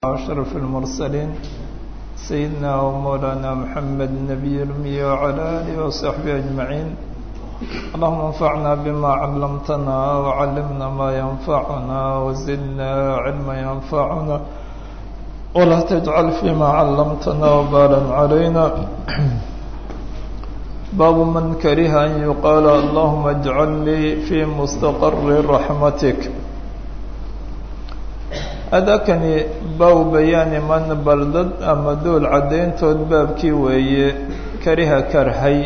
أشرف المرسلين سيدنا ومولانا محمد النبي الأمي وعلى آله وصحبه أجمعين اللهم انفعنا بما علمتنا وعلمنا ما ينفعنا وزدنا علما ينفعنا ولا تجعل فيما علمتنا وبالا علينا باب من كره أن يقال اللهم اجعل لي في مستقر رحمتك adakani baaw bayaani man baldad ama dool caddayntood baabkii weeye kariha karhay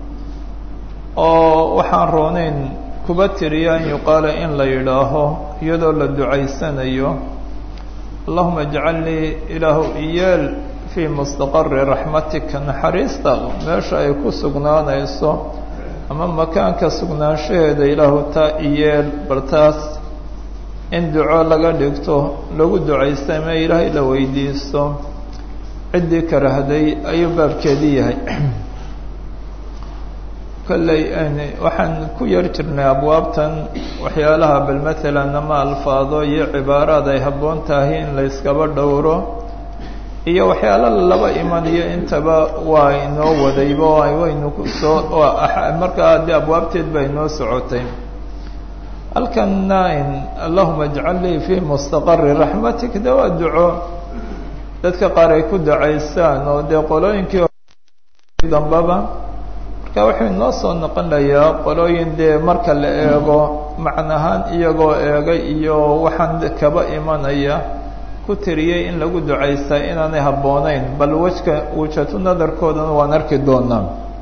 oo waxaan roonayn kuba tiriya an yuqaala in la yidhaaho iyadoo la ducaysanayo allahuma ijcal lii ilaahu iyeel fii mustaqari raxmatika naxariistaada meesha ay ku sugnaanayso ama makaanka sugnaanshaheeda ilaahu taa iyeel bartaas in duco laga dhigto lagu ducaysta ama ilaahay la weydiisto ciddii karahday ayuu baabkeedii yahay kolley waxaan ku yar jirnay abwaabtan waxyaalaha bal matalan ama alfaado iyo cibaaraad ay habboon tahay in la yskaba dhowro iyo waxyaala laba imanayo intaba waa inoo wadayba waynu kusoo markaa haddii abwaabteed ba inoo socotay halkanna in allahuma ijcal lii fii mustaqari raxmatik de waa duco dadka qaar ay ku ducaysaan oo dee qolooyinkii dambaba marka wuxuu inoo soo noqonayaa qolooyin dee marka la eego macnahaan iyagoo eegay iyo waxaan kaba imanaya ku tiriyey in lagu ducaystaa inaanay habboonayn bal wejka wejatu nadarkoodana waan arki doonaa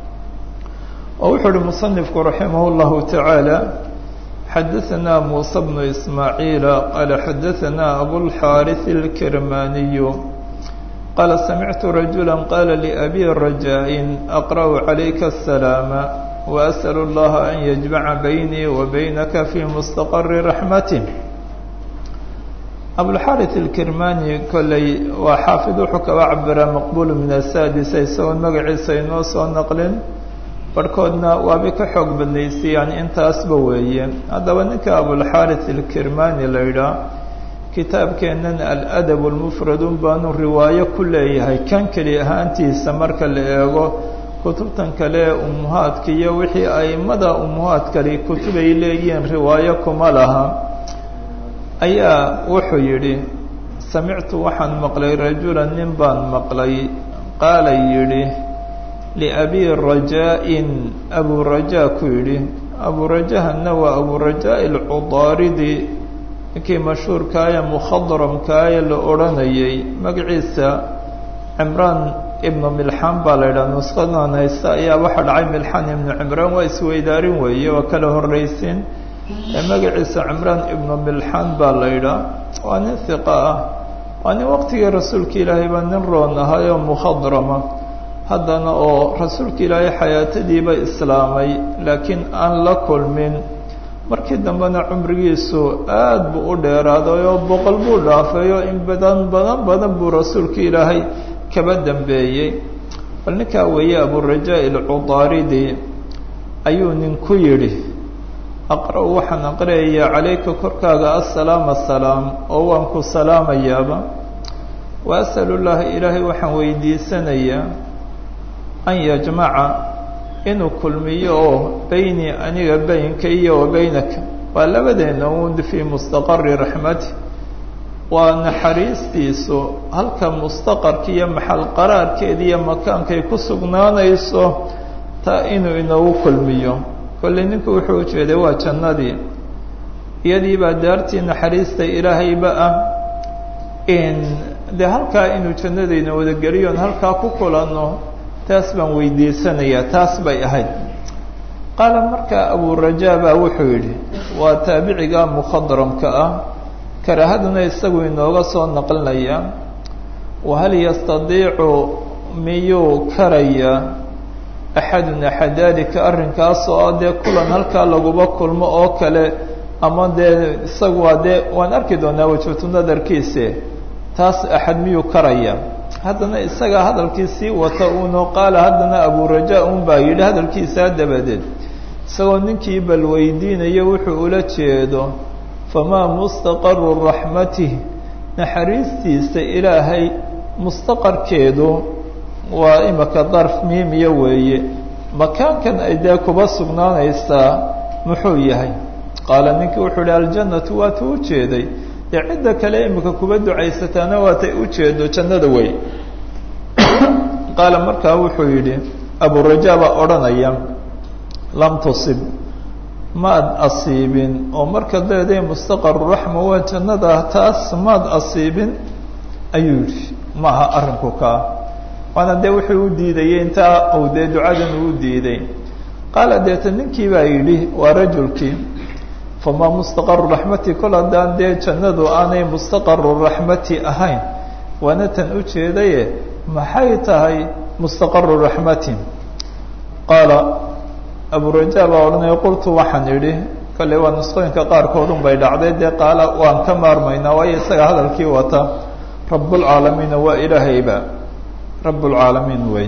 oo wuxuu uhi musanifku raximah llahu tacaala xadaثna muسى بن إسmاعيiل qال xadaثna أbوالxاariث الكرmاني qال سمعت رaجuلا qال لأbي رجاء أقرأ عaليka السلام وأسأل الله أن يجمع بيني وبينka في مستقر رحمته أبوالxاariث الكرmاني koley waa xaafid wuxuu kaba cabira مqبول min السادس isagoon magaciisa inoo soo nqlin barhkoodna waabay ka xoog badnaysayaan intaasba weeye haddaba ninka abulxaarits ilkirmani la yidhaah kitaabkeennan aladab lmufradun baanu riwaayo ku leeyahay kan keli ahaantiisa marka la eego kutubtan kale ee umuhaadka iyo wixii aimada umuhaadkali kutubay leeyihiin riwaayo kuma laha ayaa wuxuu yidhi samictu waxaan maqlay rajulan nin baan maqlay qaala yidhi liabi rajaa-in abu rajaa ku yidhi abu rajahana waa abu rajaa alcudaaridi ninkii mashhuurkaaya mukhadramkaaya la odhanayay magaciisa cimraan ibnu milxaan baa la yidhaha nusqadan haysta ayaa waxaa dhacay milxaan ibnu cimraan waa isweydaarin weeye waa kala horraysin magaciisa cimraan ibnu milxaan baa la yidhaha waa nin hiqa ah waa nin waqtigii rasuulka ilaahay baa nin roon ahayoo mukhadrama haddana oo rasuulka ilaahay xayaatadiiba islaamay laakiin aan la kulmin markii dambena cumrigiisu aada buu u dheeraaday oo boqol buu dhaafay oo in badan badan badan buu rasuulka ilaahay kaba dambeeyey bal ninkaa weeye aburajaa ilcudaaridi ayuu nin ku yidhi aqra' waxaan aqriyayaa calayka korkaaga assalaam assalaam oo waan ku salaamayaaba wa asalu llaha ilaahay waxaan weydiisanayaa an yajmaca inuu kulmiyo oo beynii aniga beynka iyo wa beynaka waa labadeena un fii mustaqari raxmati waa naxariistiisu halka mustaqarka iyo maxal qaraarkeeda iyo makaankay ku sugnaanayso taa inuu inoogu kulmiyo kolley ninku wuxuu ujeeday waa jannadii iyadii baa daartii naxariista ilaahayba ah in dee halkaa inuu jannadayna wadageliyoon halkaa ku kulanno taas baan weydiisanayaa taas bay ahayd qaala markaa aburajaa baa wuxuu yidhi waa taabiciga mukhadramka ah karaahaduna isagu inooga soo naqlinaya wahal yastadiicu miyuu karaya axadun axadaalika arrinkaasoo ah dee kulan halkaa laguba kulmo oo kale ama dee isagu waa dee waan arki doonaa wajhatu nadarkiise taas axad miyuu karaya haddana isagaa hadalkii sii wata uunoo qaala haddana aburajaa un baa yidhi hadalkiisaa dabadeed isagoo ninkii bal weydiinayo wuxuu ula jeedo famaa mustaqaru raxmatih naxariistiisa ilaahay mustaqarkeedu waa imika darf miimiya weeye makaankan ay dee kuba sugnaanaysaa muxuu yahay qaala ninkii wuxuu ihi aljannatu waata u jeeday dee cidda kale imika kuba ducaysataana waatay u jeedo jannada wey qaala markaa wuxuu yidhi aburajaa baa odhanaya lam tusib maad asiibin oo marka leeday mustaqaru raxma waa jannada taas maad asiibin ayuu yidhi maaha arrinku kaa waana dee wuxuu u diidayey intaa uu dee ducadan uu diiday qaala deeta ninkii baa yidhi waa rajulkii famaa mustaqaru raxmati kol haddaan dee jannadu aanay mustaqaru raxmati ahayn waana tan u jeedaye maxay tahay mustaqaru raxmati qaala aburajaa baa odhanaya qultu waxaan idhi kale waa nusqooyinka qaarkoodun bay dhacday dee qaala waan ka maarmaynaa waayo isaga hadalkii wata rabbulcaalamiina waa ilaahayba rabbulcaalamiin wey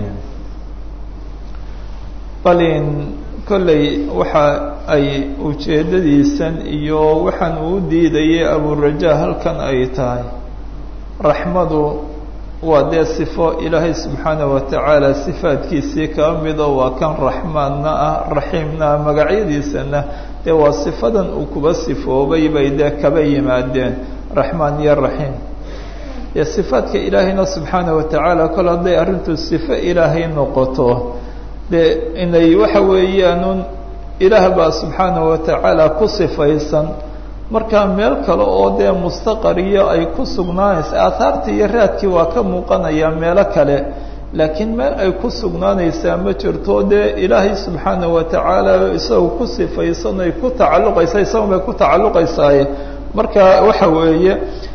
balin kolley waxa ay ujeeddadiisan iyo waxaan uu diidayay aburajaa halkan ay tahay raxmadu waa dee sifo ilaahay subxaanaه watacaala sifaadkiisii kaa mido waa kan raxmaanna ah raxiimna ah magacyadiisana dee waa sifadan uu kuba sifoobay bay dee kaba yimaadeen raxmaan iyo raxiim dee sifaadka ilaahayna subxaanaه watacaala kol hadday arrintu sifo ilaahay noqoto dee inay waxa weeyaanun ilaah baa subxaanaه watacaala ku sifaysan markaa meel kale oo dee mustaqariyo ay ku sugnaanaysa aahaartii iyo raadkii waa ka muuqanaya meelo kale laakiin meel ay ku sugnaanaysaa ma jirto dee ilaahay subxaanaه watacaala isaga ku sifaysan ay ku tacalluqaysa isaga bay ku tacalluqaysaaye marka waxa weeye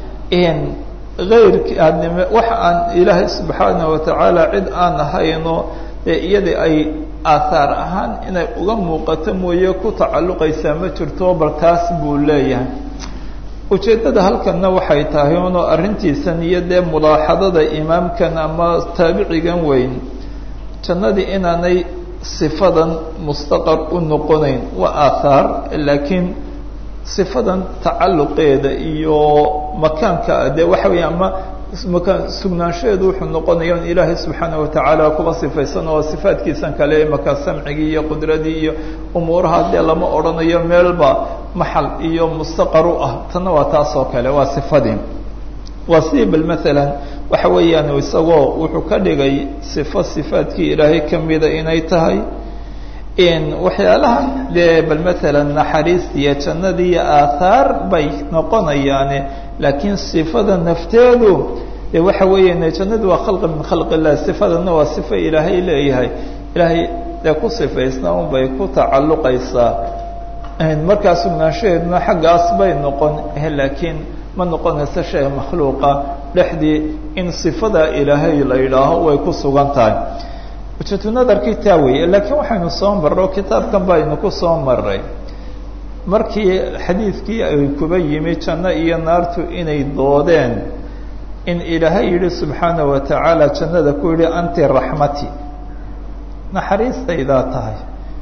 eyrki wax aan ilaahay subxaanaه watacaala cid aan ahayno dee iyadii ay aahaar ahaan inay uga muuqato mooye ku tacalluqaysaa ma jirto bal taas buu leeyahay ujeeddada halkanna waxay tahay unoo arrintiisan iyo dee mulaaxadada imaamkan ama taabicigan weyn jannadii inaanay sifadan mustaqar u noqonayn waa aahaar laakiin sifadan tacalluqeeda iyo makaanka dee waxa weeye ama makaan sugnaanshaheedu wuxuu noqonaya in ilaahay subxaana watacaala kuba sifaysan oo sifaadkiisan kale imaka samcigii iyo qudradii iyo umuuraha dee lama odhanayo meelba maxal iyo mustaqar u ah tanna waa taas oo kale waa sifadii waa sidii bal maalan waxa weeyaan isagoo wuxuu ka dhigay sifo sifaadkii ilaahay kamida inay tahay waxyaalaha dee bal maalan naxariistiiyo jannadii iyo aahaar bay noqonayaane laakiin sifada nafteedu de waxa weeya jannadu waa khalqi min khalq illah sifadana waa sifa ilaahay leeyahay ilaahay dee ku sifaysna un bay ku tacalluqaysaa markaa sugnaanshaheeduna xaggaas bay noqon laakiin ma noqonayso shay makhluuqa dhexdii in sifada ilaahay la yidhaaho way ku sugan tahay ujeetu nadarkii taa weeye laakiin waxaynu soo marro kitaabkan baynu ku soo maray markii xadiidkii ay kuba yimi janno iyo naartu inay doodeen in ilaahay yidhi subxaana wa tacaala jannada ku yidhi anti raxmati naxariistaydaa tahay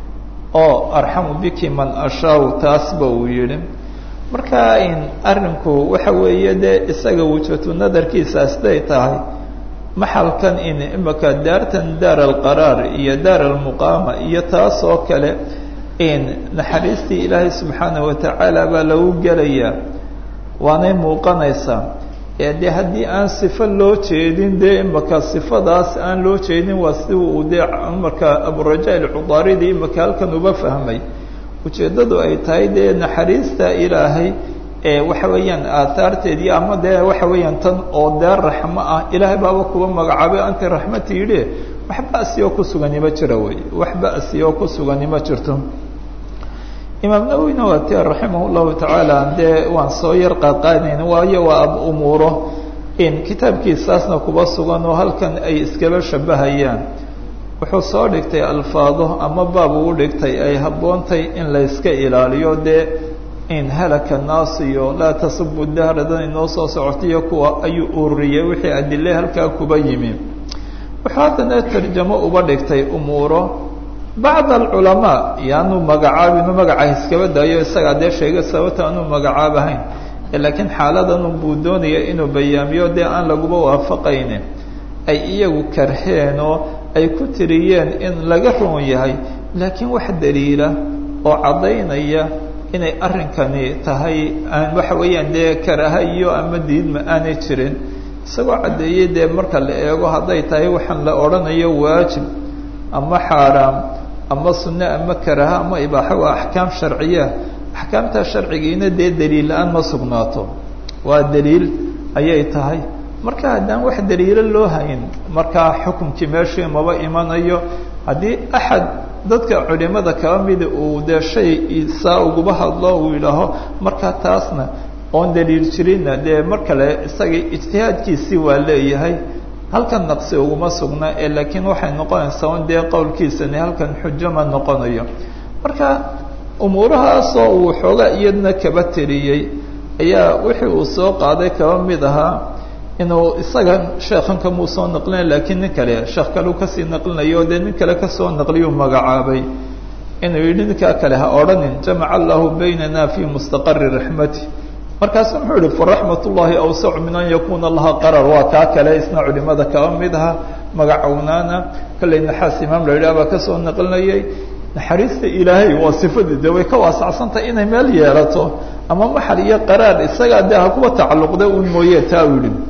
oo arxamu biki man ashaau taasba uu yidhi marka in arrinku waxa weeye dee isaga wujatu nadarkiisaas day tahay maxalkan in imaka daartan daar alqaraar iyo daar almuqaama iyo taas oo kale in naxariistii ilaahay subxaana wa tacaala baa lagu gelayaa waanay muuqanaysaa ee dee haddii aan sifo loo jeedin dee imaka sifadaas aan loo jeedin waa si uu dee marka aburaja alcudaaridi imaka halkan uba fahmay ujeeddadu ay tahay dee naxariista ilaahay ee waxa weeyaan aahaarteedii ama dee waxa weeyaan tan oo dee raxmo ah ilaahay baaba kuba magacaabay anti raxmati yidhi wax ba'si oo ku sugani ma jira wey wax ba'si oo ku sugani ma jirto imaam nawowina waa ti raximah llahu tacaala dee waan soo yar qaadqaadnayn waayo waa ab umuuro in kitaabkiisaasna kuba sugan oo halkan ay iskaba shabahayaan wuxuu soo dhigtay alfaado ama baab uu dhigtay ay habboontay in layska ilaaliyo dee in halaka naas iyo laa tasubu dahradan inoo soo socotayo kuwa ayuu ururiyey wixii adile halkaa kuba yimi wuxuu haddana tarjamo uba dhigtay umuuro bacd alculamaa yaanu magacaabinu magaca iskaba daayo isagaa dee sheegay sababta aanu magacaabahayn laakiin xaaladan buu doonaya inuu bayaamiyo dee aan laguba waafaqayne ay iyagu karheen oo ay ku tiriyeen in laga roon yahay laakiin wax daliila oo caddaynaya inay arrinkani tahay aan waxa weeyaan dee karaha iyo ama diidma aanay jirin isagoo caddeeyey dee marka la eego hadday tahay waxaan la odhanayo waajib ama xaaraam ama sunne ama karaha ama ibaaxa waa axkaam sharciya axkaamtaa sharcigiina dee daliil la-aan ma sugnaato waa daliil ayay tahay marka haddaan wax daliilo loo hayn markaa xukumkii meeshii maba imanayo haddii axad dadka culimada kaba mida uu dee shay saa uguba hadlo uu yidhaaho marka taasna oon daliil jirinna dee mar kale isaga ijtihaadkiisii waa leeyahay halkan naqsi uguma sugna ee laakiin waxay noqonaysaa un dee qowlkiisani halkan xujo ma noqonayo marka umuurahaasoo uu xoogaa iyadna kaba tiriyey ayaa wixii uu soo qaaday kaba mid ahaa inuu isaga sheekhan kamuu soo naqlina laakiin nin kale sheekh kaleu kasii naqlinayo dee nin kale kasoo naqliyuu magacaabay inuu yidhi ninkaa kale ha odhanin jamaca allahu baynana fi mustaqari raxmati markaasu muxuu yihi faraxmat ullahi awsacu min an yakuna laha qarar waa kaa kale isna culimada kaba mid aha magacownaana kolley naxaas imaam la yidhah baa kasoo naqlinayay naxariista ilaahay waa sifadii de way ka waasacsantahay inay meel yeelato ama maxal iyo qaraar isagaa dee ha kuwa tacalluqda un mooye taa u yihi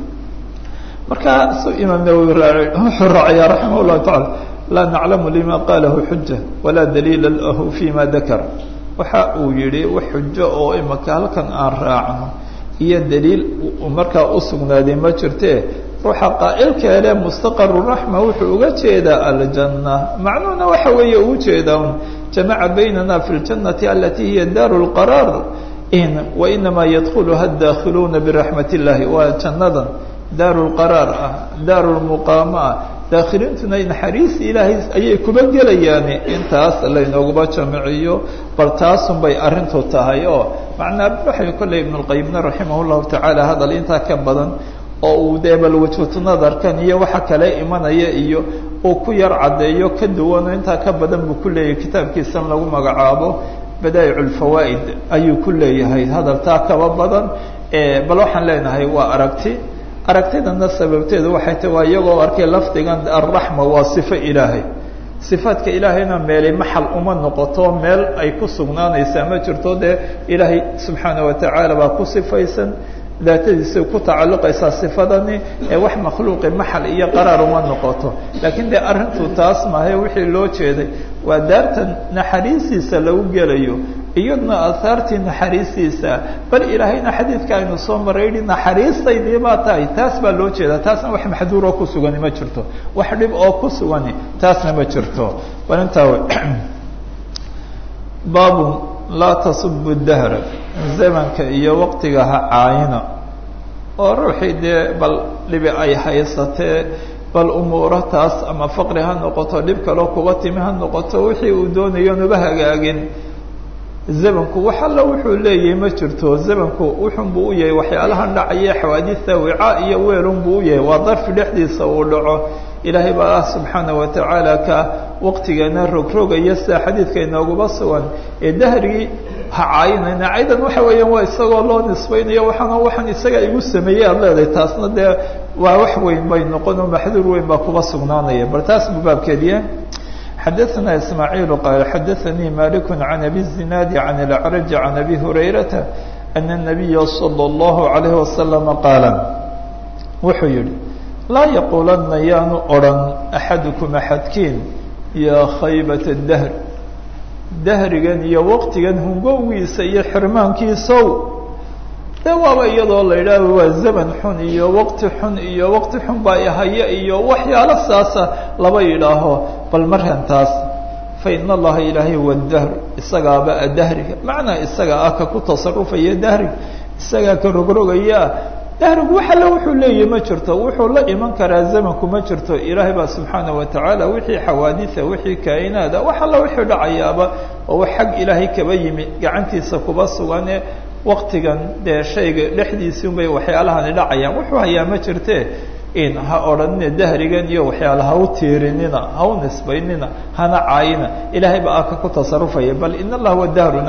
markaa su imaam nawowi wuxuu raacaya raximah llahu tacala laa naclamu lima qalahu xuja walaa daliila lahu fima dakar waxa uu yihi wax xujo oo imaka halkan aan raacno iyo daliil markaa usugnaaday ma jirte ruuxa qaa'ilkeele mustaqaru raxma wuxuu uga jeedaa aljanna macnuhuna waxa weeye uu jeedaa un jamaca baynana fi ljannati alati hiya daaru lqaraar in wainamaa yadkuluha daakhiluuna biraxmat illahi waa jannadan daaru lqaraar ah daaru lmuqaama ah daakhiliintuna naxariis ilaahay ayay kuba gelayaan intaas laynooguba jamiciyo bal taasun bay arrintu tahay oo macnaa waxay kolley ibnulqayimna raximah llahu tacaala hadal intaa ka badan oo uu dee bal wajhatu nadarkan iyo waxa kale imanaya iyo uu ku yar caddeeyo ka duwano intaa ka badan buu ku leeyahay kitaabkiisan lagu magacaabo badaa'ic lfawaa'id ayuu ku leeyahay hadaltaa kaba badan bal waxaan leenahay waa aragti aragtidana sababteedu waxay tahi waa iyagoo arkay lafdigan alraxma waa sifo ilaahay sifaadka ilaahayna meelay maxal uma noqoto meel ay ku sugnaanaysaa ma jirto dee ilaahay subxaana watacaala baa ku sifaysan daatadiisa ku tacalluqaysaa sifadani ee wax makhluuqi maxal iyo qaraar uma noqoto laakiin dee arrintu taas maahe wixii loo jeeday waa daartan naxariistiisa lagu gelayo iyadna aahaartii naxariistiisa bal ilaahayna xadiidka aynu soo maray yihi naxariistaydii baa tahay taas baa loo jeedaa taasna wax maxduuroo ku sugani ma jirto wax dhib oo ku sugani taasna ma jirto bal intaa baabun laa tasubu dahra zamanka iyo waqtiga ha caayina oo ruuxii dee bal dhibi ay haysatee bal umuuro taas ama faqri ha noqoto dhib kaloo kuga timi ha noqoto wixii uu doonayo nuba hagaagin zamanku wax alla wuxuu leeyahay ma jirto zamanku wuxunbuu u yahay waxyaalahan dhacaya xawaadista wicaa iyo weelunbuu u yahay waa darfi dhexdiisa uu dhaco ilaahay baa ah subxaana watacaala ka waqtigeena rogrogaya sida xadiidka inooguba sugan ee dahrigii ha caayinayna caydan waxa weeyaan waa isagoo loo nisbaynayo waxaana waxaan isaga igu sameeyey aad leedahay taasna dee waa wax weyn bay noqon oo maxduur weyn baa kuba sugnaanaya bal taas buu baabkeediye xadaثna ismaaعiil qaal xadaثanii malik can abi الzinaadi can اlacraj can abi hurayrata ana الnabiya salى اllahu عalayh wasalam qaala wuxuu yihi laa yaquulanna yaanu odhan axadukum axadkiin yaa khaybat dahr dahrigan iyo waqtigan hungowgiisa iyo xirmaankiisow de waaba iyadoo la yidhaaho waa zaman xun iyo waqti xun iyo waqti xun baa ihaya iyo waxyaalo saasa laba yidhaaho bal markan taas fa ina allaha ilaahay huwa dahr isagaaba dahriga macnaa isaga ah ka ku tasarufaya dahriga isagaa ka rogrogaya dahrigu wax alle wuxuu leeyahy ma jirto wuxuu la iman karaa zamanku ma jirto ilaahay baa subxaana watacaala wixii xawaadisa wixii kainaada wax alla wixii dhacayaaba oo wax xag ilaahay kaba yimi gacantiisa kuba sugane waktigan dee shayga dhexdiisii bay waxyaalahani dhacayaan wuxuu hayaa ma jirte in ha odhanina dahrigan iyo waxyaala ha u tiirinina ha u nisbaynina hana caayina ilaahay baa aka ku tasarufaya bal in allah wa dahruna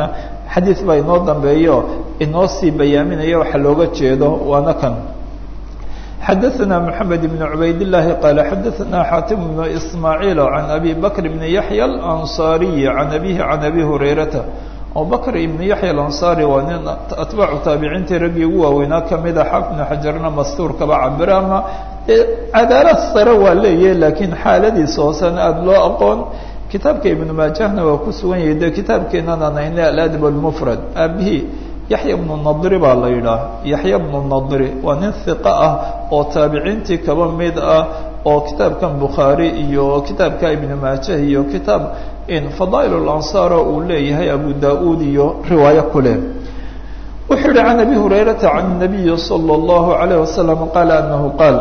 xadiid baa inoo dambeeyo inoo sii bayaaminaya waxa looga jeedo waana kan xadaثna mحamed بن cubayd الlahi qal xadaثna xatim بن ismaaعiil عan abi bakr بn yaحya الأnصariي عan abihi عan abi hurayrata abubakr ibn yaحya alanصari waa nin atbaacu taabiciintii raggii ugu waaweynaa kamida xaafid ibn xajarna mastuurkaba cabira ama cadaalad sare waa leeyahy laakiin xaaladiisa hoosena aada loo aqoon kitaabka ibnu maajahna waa ku sugan yahay de kitaabkeenan aan hayne aladab اlmufrad aabihii yaxya bnu nadri baa la yidhaah yaxya bnu nadri waa nin hiqa ah oo taabiciintii kaba mid ah oo kitaabkan bukhaari iyo kitaabka ibnu maajah iyo kitaab fadaa'il اlansaar oo uu leeyahay abu da-uud iyo riwaayo ku leh wuxuu yihi can abi hurayrata can الnabiyi salى اllahu عalayه wasalam qaala anahu qaal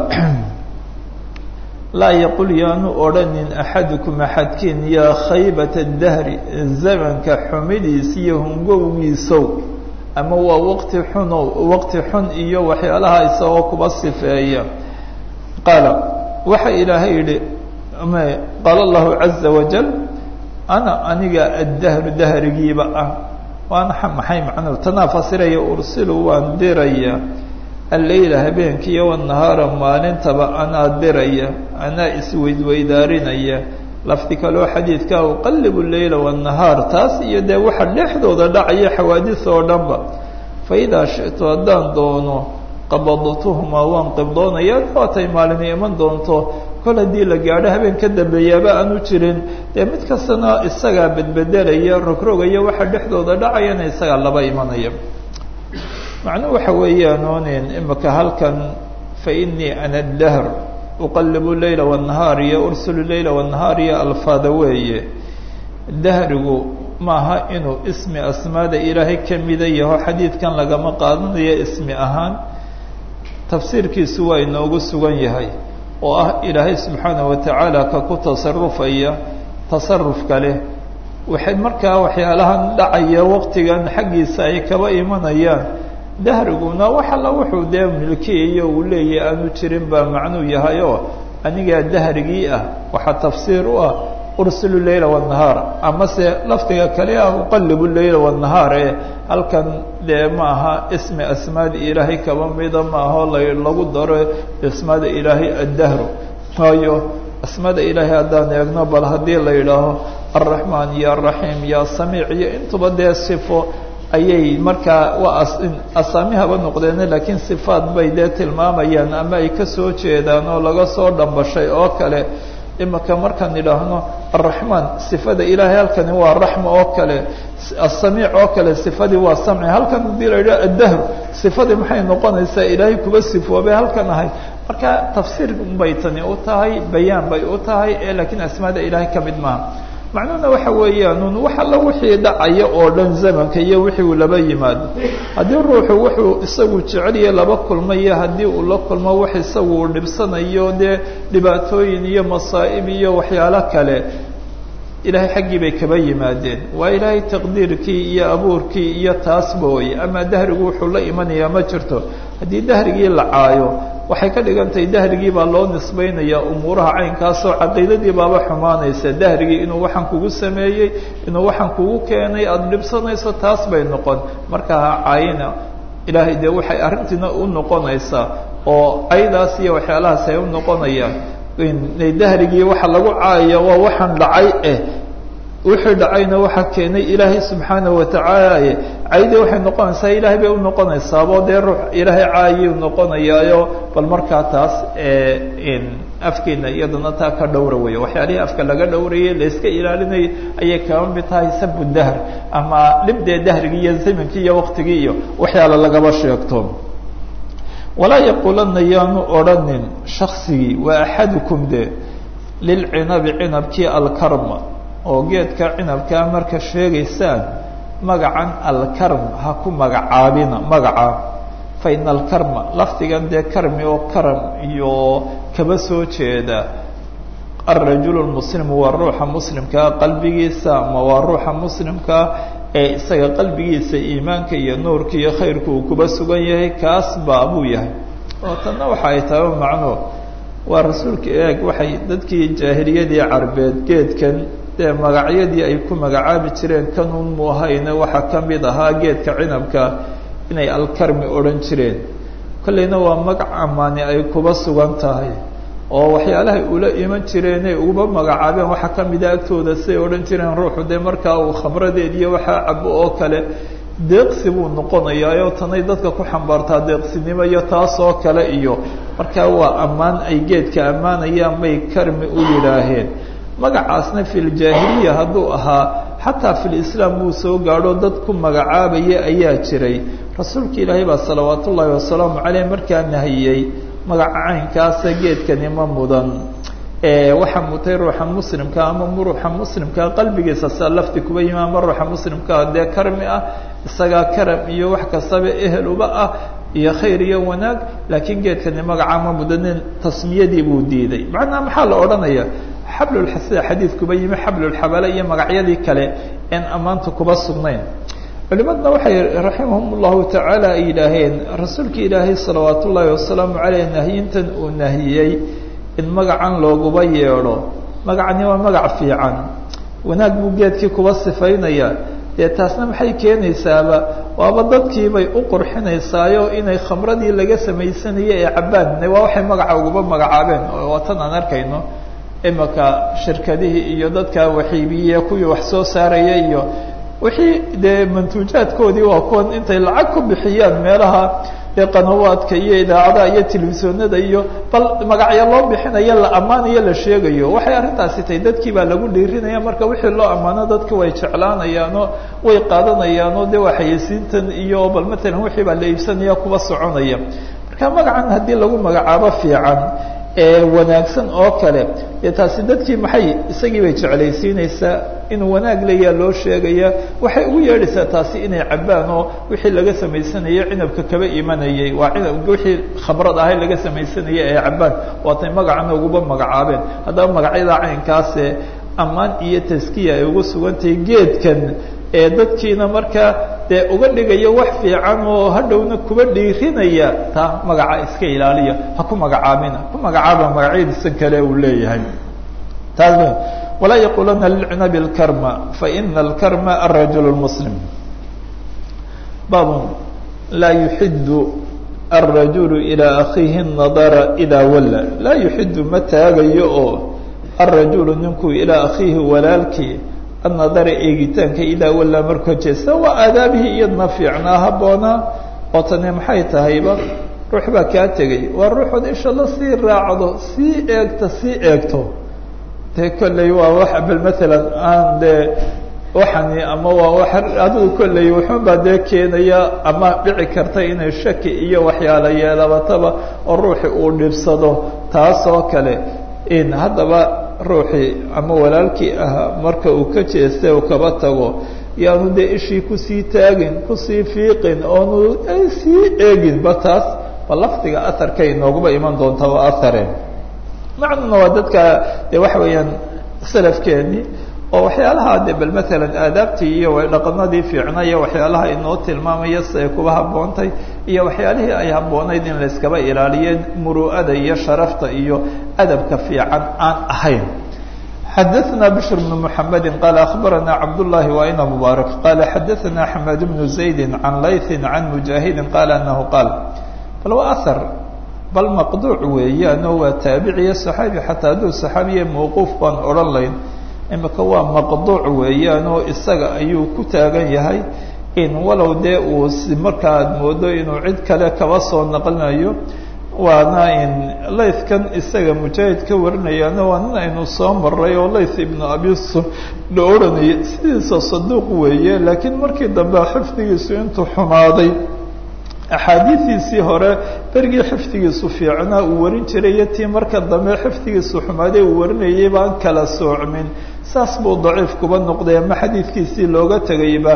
laa yaqul yaanu odhanin axadukum axadkiin yaa khaybata dahri zamanka xumidiis iyo hungowgiisow ama waa waqti xunow waqti xun iyo waxyaalaha isagoo kuba sifeeya qaala waxa ilaahay yihi qaala allahu caza wajal ana aniga addahru dahrigiiba ah waana maxay macnuhu tanaa fasiraya ursilu waan diraya alleyla habeenkiiyo wanahaara maalintaba anaa diraya anaa isweydweydaarinaya lafdi kaloo xadiidka uqalibu leyla wanahaar taas iyo dee waxa dhexdooda dhacaya xawaadis oo dhanba fa idaa shitu haddaan doono qabadtuhumaa waan qibdoonaya waatay maalina iman doonto kol haddii la gaadho habeen ka dambeeyaaba aanu jirin dee mid kastana isagaa bedbedelaya rogrogaya waxa dhexdooda dhacayana isagaa laba imanaya macnuhu waxa weeyaan onin imika halkan fa inii ana dahr uqalibu leyla wanahaar iyo ursulu leyla wanahaar iyo alfaada weeye dahrigu maaha inuu ismi asmaada ilaahay kamida yaho xadiidkan lagama qaadanayo ismi ahaan tafsiirkiisu waa inoogu sugan yahay oo ah ilaahay subxaana watacaala ka ku tasarufaya tasarufka leh waxay markaa waxyaalahan dhacaya waqtigan xaggiisa ay kaba imanayaan dahriguna wax alla wuxuu dee milkiyayo uu leeyahay aanu jirin baa macnuu yahay oo anigaa dahrigii ah waxaa tafsiir u ah ursilu leyla wanahaar amase lafdiga kale ah uqalibu leyla wanahaar ee halkan dee ma aha ismi asmaada ilaahay kaba mida maaho lagu daro ismaada ilaahay addahru waayo asmaada ilaahay haddaan eegno bal haddii la yidhaaho alraxmaan iyo alraxiim iyo asamiic iyo intuba dee sifo ayay markaa waa asaamihaba noqdeene laakiin sifaad bay dee tilmaamayaan ama ay kasoo jeedaan oo laga soo dhambashay oo kale imika markaan idhaahno araxmaan sifada ilaahay halkani waa raxma oo kale asamiic oo kale sifadii waa samci halkan hadii la yidhaho addahru sifadii maxay noqonaysaa ilaahay kuba sifoobay halkan ahay marka tafsiir bay tani u tahay bayaan bay u tahay ee laakiin asmaada ilaahay ka mid maaha macnuhuna waxa weeyaan un wax alla wixii dhacaya oo dhan zamanka iyo wixii uu laba yimaado haddii ruuxu wuxuu isagu jeceliya laba kulmayo haddii uu la kulmo wax isagu uu dhibsanayo dee dhibaatooyin iyo masaa'ib iyo waxyaalo kale ilaahay xaggii bay kaba yimaadeen waa ilaahay taqdiirkii iyo abuurkii iyo taas booye ama dahrigu wuxuu la imanayaa ma jirto haddii dahrigii la caayo waxay ka dhigantahay dahrigii baa loo nisbaynayaa umuuraha caynkaasoo caqiidadii baaba xumaanaysa dahrigii inuu waxaan kugu sameeyey inuu waxaan kugu keenay aada dhibsanayso taas bay noqon marka ha caayina ilaahay dee waxay arrintiina u noqonaysaa oo aydaas iyo waxyaalahaas ay u noqonayaan dahrigii waxa lagu caayaya waa waxaan dhacay eh wixii dhacayna waxaa keenay ilaahay subxaana watacaala caydi waxay noqonaysaa ilaahay bay unoqonaysaabo dee ruux ilaahay caayuu noqonayaayo bal markaa taas afkeena iyadana taa ka dhowra weeye waxyaalihii afka laga dhowrayay layska ilaalinayay ayay kaba mid tahay sabu dahr ama dhibdee dahrigii iyo zamankii iyo waqtigii iyo waxyaala lagaba sheegto walaa yaquulanna yaanu odhanin shaksigii waa axadukum de lilcinabi cinabkii alkarma oo geedka cinabkaa marka sheegaysaan magacan alkarm ha ku magacaabina magaca fa ina alkarma lafdigan dee karmi oo karam iyo kaba soo jeeda alrajulu lmuslimu waa ruuxa muslimkaa qalbigiisa ama waa ruuxa muslimkaa ee isaga qalbigiisa iimaanka iyo nuurka iyo khayrka uu kuba sugan yahay kaas baa buu yahay oo tanna waxa ay tahay macno waa rasuulka eeg waxay dadkii jaahiliyadii carbeed geedkan dee magacyadii ay ku magacaabi jireen kanun mu ahayne waxaa ka mid ahaa geedka cinabka inay alkarmi odhan jireen kolleyna waa magac amaani ay kuba sugan tahay oo waxyaalahay ula iman jireenay uba magacaabeen waxaa ka mida agtooda siday odhan jireen ruuxu dee markaa uu khamradeed iyo waxaa cabo oo kale deeqsi buu noqonayaa tanay dadka ku xambaartaa deeqsinimo iyo taas oo kale iyo markaa waa ammaan ay geedka ammaanayaan bay karmi u yidhaaheen magacaasna filjaahiliya hadduu ahaa xataa filislaam wuu soo gaadho dad ku magacaabaya ayaa jiray rasuulka ilaahay baa salawaat ullaahi wasalaamu caleyh markaa nahiyey magaca caynkaasa geedkani ma mudan waxaa mutay ruuxa muslimka ama ruuxa muslimkaa qalbigiisa saa lafti kuba yimi ama ruuxa muslimkaa dee karmi ah isagaa karam iyo wax kastaba ehel uba ah iyo khayr iyo wanaag laakiin geedkani magaca ma mudanin tasmiyadii buu diiday macnaha maxaa la odhanaya xablulxasida xadiid kuba yimi xablulxabale iyo magacyadii kale een ammaanta kuba sugnayn culimadna waxay raximahum llahu tacaala ay yidhaaheen rasuulka ilaahay salawaat ullaahi wasalaamu caleyh nahyintan uu nahiyey in magacan looguba yeedho magacani waa magac fiican wanaag buu geedkii kuba sifaynaya dee taasna maxay keenaysaaba waaba dadkiibay u qurxinaysaayo inay khamradii laga samaysanaya ee cabbaan waa waxay magaca uguba magacaabeen waa tan aan arkayno imaka shirkadihii iyo dadka waxiibiye kuwii wax soo saaraya iyo wixii dee mantuujaadkoodii waa kuwan intay lacag ku bixiyaan meelaha dee qanawaadka iyo idaacadaha iyo telefisonada iyo bal magacyo loo bixinayo la ammaanayo la sheegayo waxay arrintaasi tahay dadkii baa lagu dhiirinaya marka wixii loo ammaano dadki way jeclaanayaanoo way qaadanayaanoo dee waa xayeysiintan iyo bal matalan wixii baa la iibsanaya kuwa soconaya marka magacan haddii lagu magacaabo fiican ee wanaagsan oo kale dee taasi dadkii maxay isagii bay jeclaysiinaysaa inuu wanaag leeyaa loo sheegaya waxay ugu yeedhaysaa taasi inay cabbaan oo wixii laga samaysanayay cinabka kaba imanayay waa cinab wixii khamrad ahay laga samaysanayay ee cabbaan waatay magacana uguba magacaabeen haddaba magacyada caynkaase ammaan iyo taskiya ay ugu sugantahay geedkan ee dadkiina markaa dee uga dhigayo wax fiican oo hadhowna kuba dhiirinaya taa magaca iska ilaaliya ha ku magacaabina ku magacaaba magacyadiisan kale uu leeyahay taas walaa yaqulana lilcinabi اlkarma faina alkarma arajul اlmuslim baab laa yuxidu alrajulu ilaa akhiihi nadara idaa walla laa yuxidu ma taagayo oo alrajulu ninkuu ilaa akhiihi walaalkii annadara eegitaanka idaa wallaa markuu jeesta waa aadaabihii iyadna fiicnaa habboonaa oo tani maxay tahayba ruux baa kaa tegay waa ruuxood isha la sii raacdo sii eegta sii eegto dee kolley waa wax bal matalan aan dee waxani ama waa wax adigu kolley wuxuun baa dee keenaya ama dhici karta inay shaki iyo waxyaala yeelabataba oo ruuxi uu dhibsado taas oo kale in haddaba ruuxii ama walaalkii ahaa marka uu ka jeestay uu kaba tago yaanu dee ishii kusii taagin kusii fiiqin oonu sii eeginba taas ba lafdiga aharkay inooguba iman doonta waa ahare macnuna waa dadka de waxa weeyaan salafkeennii oo waxyaalaha de bal matalan aadaabtii iyo dhaqanadii fiicna iyo waxyaalaha inoo tilmaamaya si ay kuba habboontay iyo waxyaalihii ay habboonayd in layskaba ilaaliye muru'ada iyo sharafta iyo adabka fiican aan ahayn xadaثna bشhr بن محamedi qal aخbarana cabdالlahi waina mubaarak qala xadaثna xmed بن زaydi can layثi can mujaahidi qala anahu qaal bal waa ahar bal maqduuc weeyaano waa taabiciyo صaxaabi xataa hadduu صaxaabiye mawquuf baan odhan layn imika waa maqduuc weeyaanoo isaga ayuu ku taagan yahay in walow dee uu markaad moodo inuu cid kale kaba soo naqlinayo waana in laythkan isaga mujaahid ka warinayaana waa nin aynu soo maray oo layth ibnu abisu la odhanayay sidiisa saduuq weeye laakiin markii dambe xifdigiisu intuu xumaaday axaadiidiisii hore berigii xifdigiisu fiicnaa uu warin jiray iyo tii marka dambe xifdigiisu xumaaday uu warinayay baan kala soocmin saas buu daciif kuba noqday ama xadiidkiisii looga tegayba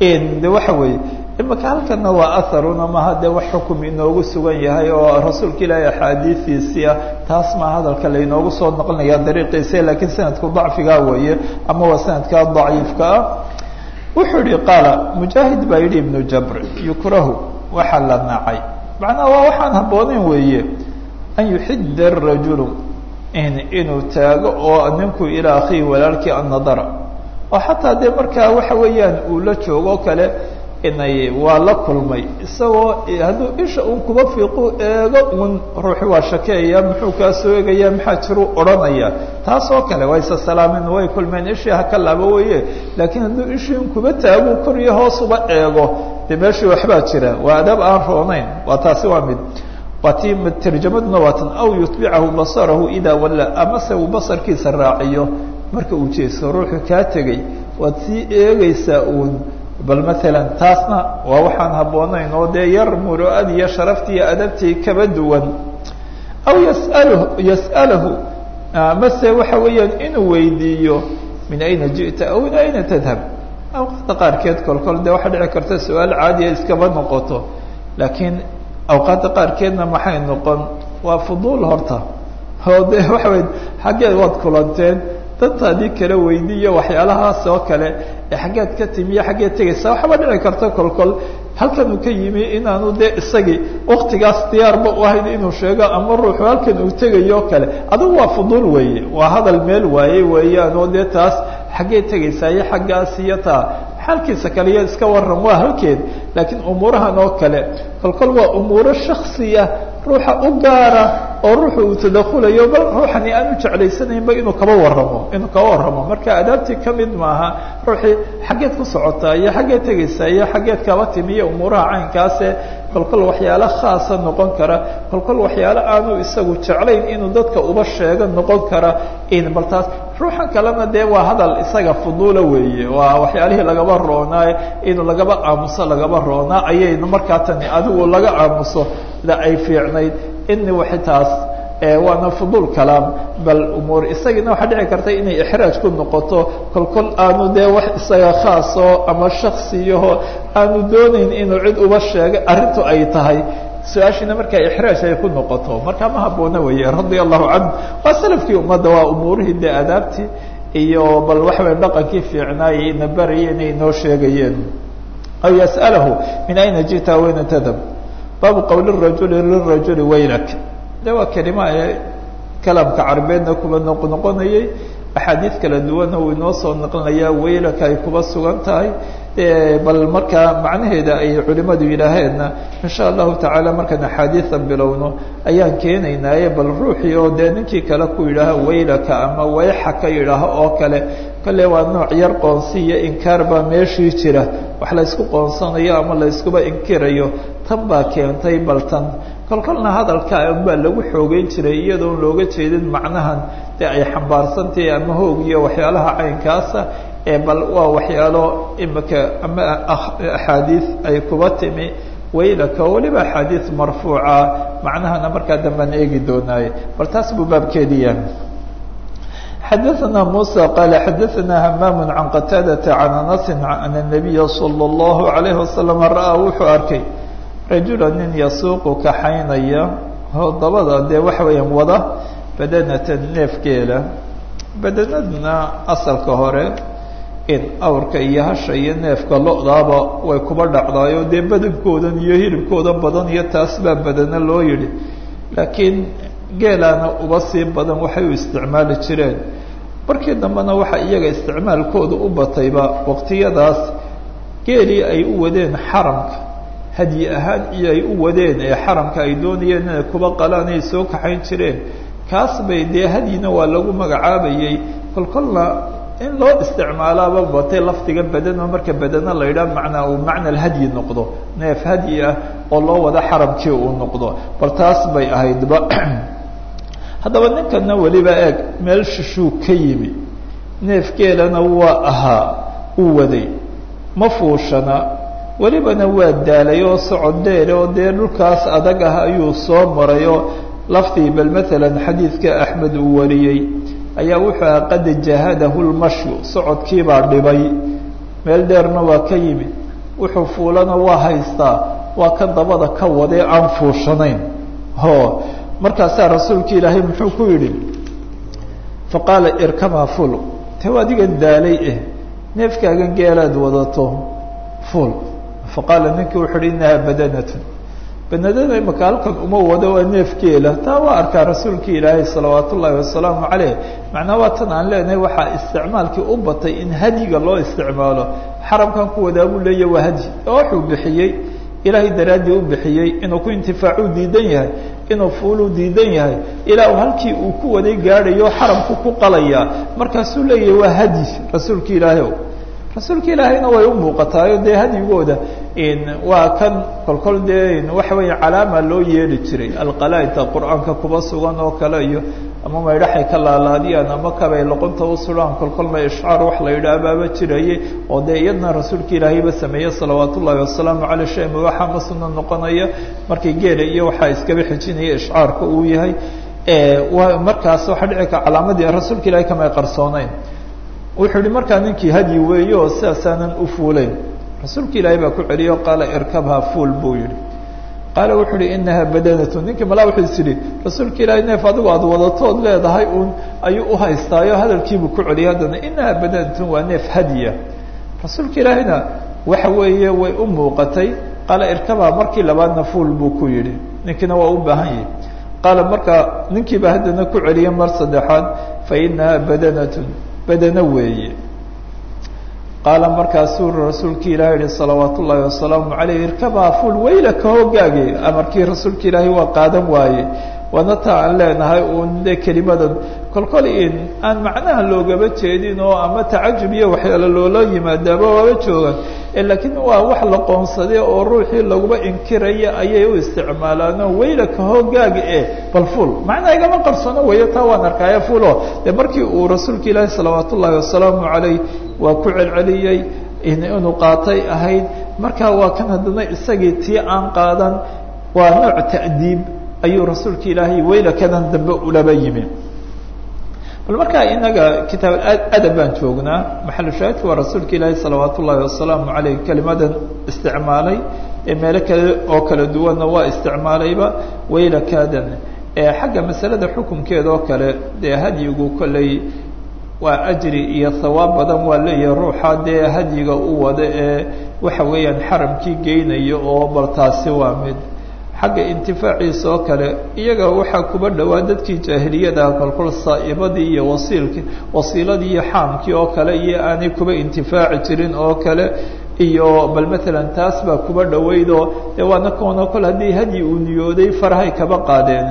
de waxa weeye imaka halkana waa aharuna maha dee wax xukum inoogu sugan yahay oo rasuulka ilaahay axaadiidiisii ah taas maa hadalka lainoogu soo noqlinaya dariiqiisa laakiin sanadku dacfigaa weeye ama waa sanadkaa daciifka ah wuxuu yihi qaala mujaahid baa yidhi ibnu jabr yukrahu waxaa la nacay macnaha waa waxaan habbooneyn weeye an yuxida arajulu inuu taago oo ninku ilaa akhihi walaalkii annadara oo xataa dee markaa waxa weeyaan uu la joogo kale inay waa la kulmay isagoo hadduu isha un kuba fiiqu eego un ruuxi waa shakeeya muxuu kaa soo eegaya maxaa jiruu odhanaya taas oo kale waa isa salaamin way kulmeen ishii haka laabo weye laakiin hadduu ishii un kuba taagu koriyo hoosuba eego dee meeshii waxbaa jira waa adaab aan roonayn waa taasi waa mid waa tii tarjamaduna waa tan aw yutbicahu basarahu idaa walla amase uu basarkiisa raaciyo marka uu jeeso ruuxu kaa tegey waad sii eegaysaa uun bal maalan taasna waa waxaan habboonayn oo dee yar muru'ad iyo sharaftii iyo adabtii kaba duwan aw yasaluhu yas'alahu mase waxa weeyaan inuu weydiiyo min ayna ji'ta aw min ayna tadhab awqaadda qaarkeed kolkol dee waxaa dhici karta su-aal caadiya iskaba noqoto laakiin awqaadda qaarkeedna maxay noqon waa fuduul horta oo de waxa wey xaggeed waad kulanteen dantaadii kala weydiiyo waxyaalahaas oo kale ee xaggeed ka timiyo xaggeed tegaysa waxaba dhici karta kolkol halkan uu ka yimi inaanu dee isagii waktigaas diyaarba u ahayn inuu sheego ama ruuxu halkan uu tegayo kale adigu waa fuduul weeye waa hadal meel waaye weeyaan oo dee taas xaggee tegaysaa iyo xaggaas iyo taa xaalkiisa kale iyo iska waran waa halkeed laakiin umuurahan oo kale kolkol waa umuuro shaksiya ruuxa u gaara oo ruuxa uu tadakulayo bal ruuxani aan u jeclaysanaynba inuu kaba waramo inuu kaba waramo marka adaabtii kamid maaha ruuxii xaggeed ku socotaa iyo xaggeed tegaysaa iyo xaggeed kaba timi iyo umuuraha caynkaase kolkol waxyaalo khaasa noqon kara kolkol waxyaalo aanu isagu jeclayn inuu dadka uba sheego noqon kara in bal taas ruuxan kalena dee waa hadal isaga fuduula weeye waa waxyaalihii lagaba roonaa inuu lagaba aamuso lagaba roonaa ayaynu markaa tani adigu laga aamuso da ay fiicnayd ini waxay taas waana fuduul kalaam bal umuur isagiina waxaa dhici karta inay ixraaj ku noqoto kolkol aanu dee wax isaga khaasoo ama shaksiyaho aanu doonayn inuu cid uba sheegay arrintu ay tahay su-aashiina markaa ixraaj ay ku noqoto markaa ma habboona weeye radia allahu canhu waa salafkii ummadda waa umuurihii dee adaabtii iyo bal waxa weye dhaqankii fiicnaayay ina baraya inay noo sheegayeen aw yas'alahu min ayna ji'ta wayna tadab baabu qowli rajuli lirajuli waylak de waa kelima ee kalaamka carabeedna kuba noq noqonayay axaadiid kala duwanna uu inoo soo naqlinayaa waylaka ay kuba sugan tahay bal markaa macnaheeda ay culimadu yidhaaheenna insha allahu tacaala markaan axaadiidan bilowno ayaan keenaynaaye bal ruuxii oo dee ninkii kale ku yidhaaha waylaka ama wayxaka yidhaaho oo kale kale waa nooc yar qoonsi iyo inkaar baa meeshii jira wax la ysku qoonsanayo ama la yskuba inkirayo tan baa keentay bal tan kolkolna hadalka baa lagu xoogeyn jiray iyadoon looga jeedin macnahan dee ay xambaarsantahay ama hoog iyo waxyaalaha caynkaasa ee bal waa waxyaalo imika ama axaadiid ay kuba timi waylaka weliba axaadiid marfuuca macnahana markaa dambaan eegi doonaaye bal taas buu baabkeediya xadaثna muسى qال xadaثna hmam عan qataadaةa عan aنasi an النabiya slى الlaهu عalيه waslم ra'aa wuxuu arkay rajula nin yasuuqu kaxaynaya oo dabada dee waxa weeyaan wada badanatan neefgeela badanadna asalka hore in awrka iyo hasha iyo neefka lo-daaba way kuba dhacdaayo dee badankoodan iyo hilibkooda badan iyo taas baa badana loo yidhi laakiin geelaana uba sii badan waxay u isticmaali jireen markii dambena waxa iyaga isticmaalkooda u batayba waqtiyadaas geelii ay u wadeen xaramka hadyi ahaan iyo ay u wadeen ee xaramka ay doonayeen inay kuba qalaan ay soo kaxayn jireen kaas bay dee hadyina waa lagu magacaabayey kolkolna in loo isticmaalaaba batay lafdiga badano marka badano la yidhaha macnaa uu macna alhadyi noqdo neef hadyi ah oo loo wada xaramkii uu noqdo bal taas bay ahaydba haddaba ninkana weliba eeg meel shishuu ka yimi neef geelana waa ahaa uu waday ma fuushana welibana waa daalay oo socod dheer oo dee dhulkaas adag ah ayuu soo maray oo laftii bal maalan xadiidka axmed uu wariyey ayaa wuxuu aha qad jahadahu lmashyu socodkiibaa dhibay meel dheerna waa ka yimid wuxuu fuulana waa haystaa waa ka dabada ka wadee aan fuushanayn ho markaasaa rasuulka ilaahay muxuu ku yidhi faqaala irkabha ful te adigan daalay eh neefkaagan geelaad wadato ful faqaala ninkii wuxu uhi inahaa badanatun banadada imaka halkan uma wado waa neefkeela taa waa arkaa rasuulki ilaahay salawaat ullaahi wasalaamu caleyh macnaa waa tan aan leenahay waxaa isticmaalkii u batay in hadyiga loo isticmaalo xaramkan ku wadaa buu leeyahy waa hadyi oo wuxuu bixiyey ilaahay daraaddii u bixiyey inuu ku intifaacuu diidan yahay inuu fuuluu diidan yahay ilaa uu halkii uu ku waday gaadhayo xaramku ku qalayaa markaasuu leeyahay waa hadyi rasuulki ilaahay o rasuulka ilaahayna way u muuqataayo dee hadyigooda waa kan kolkol dee waxa weeye calaama loo yeeli jiray alqalaaida qur-aanka kuba sugan oo kale iyo ama maydhaxay ka laalaadiyaan ama kabay loqonta u sudhaan kolkolma ishcaar wax la yidhaah baaba jiraye oo dee iyadna rasuulka ilaahayba sameeye salawaat ullaahi wasalaamu caley shay mubaaxa ma sunna noqonaya markii geela iyo waxaa iskaba xijinaya ishcaarka uu yahay markaas waxaa dhici ka calaamadii rasuulka ilahay kamay qarsooneyn wuxuu yihi markaa ninkii hadyi weeye oo sidaasaanan u fuulayn rasuulka ilaahay baa ku celiyo qaala irkabha fuul buu yihi qaala wuxuu uhi inaha badanatu ninkii malaa wuxuu is yihi rasuulka ilaahay neef adigu aada wadatood leedahay uun ayuu uhaystaayo hadalkiibuu ku celiyay haddana inaha badanatun waa neef hadiya rasuulka ilaahayna waxa weeye way u muuqatay qaala irkabha markii labaadna fuul buu ku yihi ninkiina waa u baahan yahi qaala markaa ninkiiba haddana ku celiyay mar saddexaad fainaha badanatun badano weeye qaala markaasuu rasuulki ilahi yihi salawaat ullaahi wasalaamu caleyh irkabhaa fuul waylaka hoogaage amarkii rasuulka ilaahay waa qaadan waaye waana taa aan leenahay uun de kelimadan kolkol in aan macnaha loogaba jeedin oo ama tacajub iyo waxyaala loola yimaadaaba waaba joogaan laakiin waa wax la qoonsaday oo ruuxii laguba inkiraya ayay u isticmaalaano waylaka hoogaaga e bal fuul macnaa igama qarsoono weeyo taa waan arkaayo fuulo de markii uu rasuulka ilaahi salawaat ullaahi wasalaamu caleyh waa ku celceliyey inuu qaatay ahayd markaa waa kan haddana isagii tii aan qaadan waa nooc ta'diib ayuu rasuulka ilaahay waylakadan dambe ulaba yimi bal markaa inaga kitaab adab baan joognaa maxalu shaahidka waa rasuulka ilaahi salawaat ullaahi wasalaamu caleyh kelimadan isticmaalay ee meelo kale oo kala duwanna waa isticmaalayba waylakaadan xagga masalada xukunkeeda oo kale dee hadyigu kolley waa ajri iyo hawaab badan waa leeyahay ruuxa dee hadyiga u wada ee waxa weeyaan xaramkii geynayo oo bal taasi waa mid xagga intifaaciisa oo kale iyaga waxaa kuba dhowaa dadkii jaahiliyada kolkol saa'ibadii iyo wasiilkii wasiiladii iyo xaamkii oo kale iyo aanay kuba intifaaci jirin oo kale iyo bal matalan taas baa kuba dhoweydoo dee waana koona kol haddii hadyi uu niyooday farahay kaba qaadeen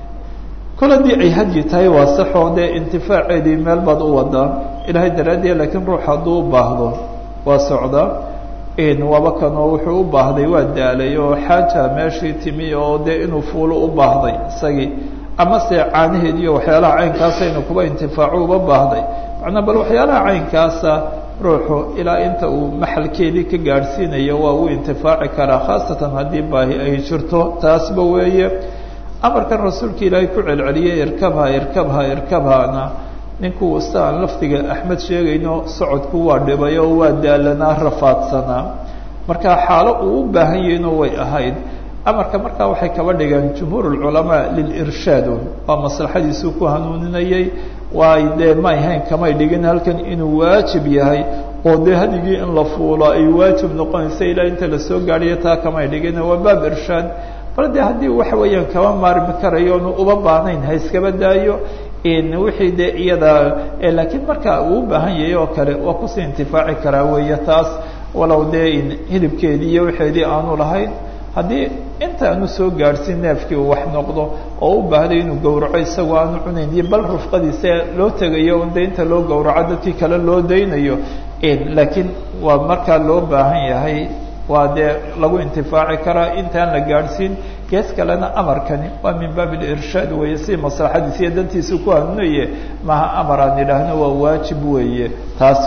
kol haddii ay hadyi tahay waa saxoo dee intifaaceedii meel baad u wadaa ilaahay daraaddeed laakiin ruux hadduu u baahdo waa socdaa waaba kanoo wuxuu u baahday waa daalay oo xaaja meeshii timi oo dee inuu fuulo u baahday isagii ama se caanaheed iyo waxyaalaha caynkaasa inuu kuba intifaaco uba baahday macnaa bal waxyaalaha caynkaasa ruuxu ilaa inta uu maxalkeedii ka gaadhsiinayo waa uu intifaaci karaa khaasatan haddii baahi ay jirto taasba weeye amarkan rasuulka ilaahay ku celceliyay irkabha irkabha irkabhana ninkuu si aan lafdiga axmed sheegayno socodku waa dhibay oo waa daalanaa rafaadsanaa marka xaalo uu u baahan yahayno way ahayd amarka markaa waxay kaba dhigeen jumhuur lculamaa lilirshaadun waa maslaxadiisuu ku hanuuninayay waay dee may hayn kamay dhigin halkan inuu waajib yahay oo dee hadigii in la fuulo ay waajib noqonaysa ilaa inta lasoo gaadhiyo taa kamay dhigin waa baab irshaad bal de haddii waxa weeyaan kaba maarmi karayo onu uba baahnayn ha iskaba daayo wixii de iyada laakiin marka uu u baahan yahay oo kale waa kusii intifaaci karaa weeye taas walow dee hilibkeedii iyo waxeedii aanu lahayn haddii inta aanu soo gaadhsiin neefkii uu wax noqdo oo u baahday inuu gowraco isagoo aanu cunayn iyo bal rufqadiisa loo tegayo un de inta loo gowraco dadkii kale loo daynayo laakiin waa markaa loo baahan yahay waa dee lagu intifaaci karaa intaan la gaadhsiin gees kalena amarkani waa min baab lirshaad weeye si maslaxadiisa iyo dantiisa ku hanuunaye maha amar aan idhaahno waa waajib weeye taas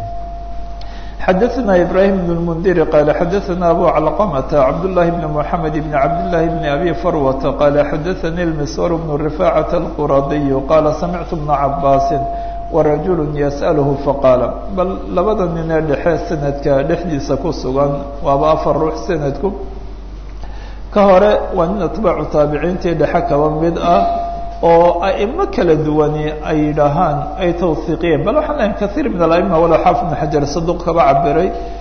xadaثna ibrahim بن الmndiri qala xadaثna abu calqmta cabdالlahi بn mحamed بn cabdالlahi بn abi farwata qala xadaثani اlmiswar بn رifacaة الquradiy qala samictu بna cabaasi warajul yasأlhu faqaala bal labada nin ee dhexe sanadka dhexdiisa ku sugan waaba afar ruux sanadku ka hore waa nin atbaacu taabiciintii dhexe kaba mid ah oo aimo kala duwani ay yidhaahaan ay tawhiiqiyeen bal waxaan lahayn kaiir min alaima walow xaafid ibn xajar saduq kaba cabiray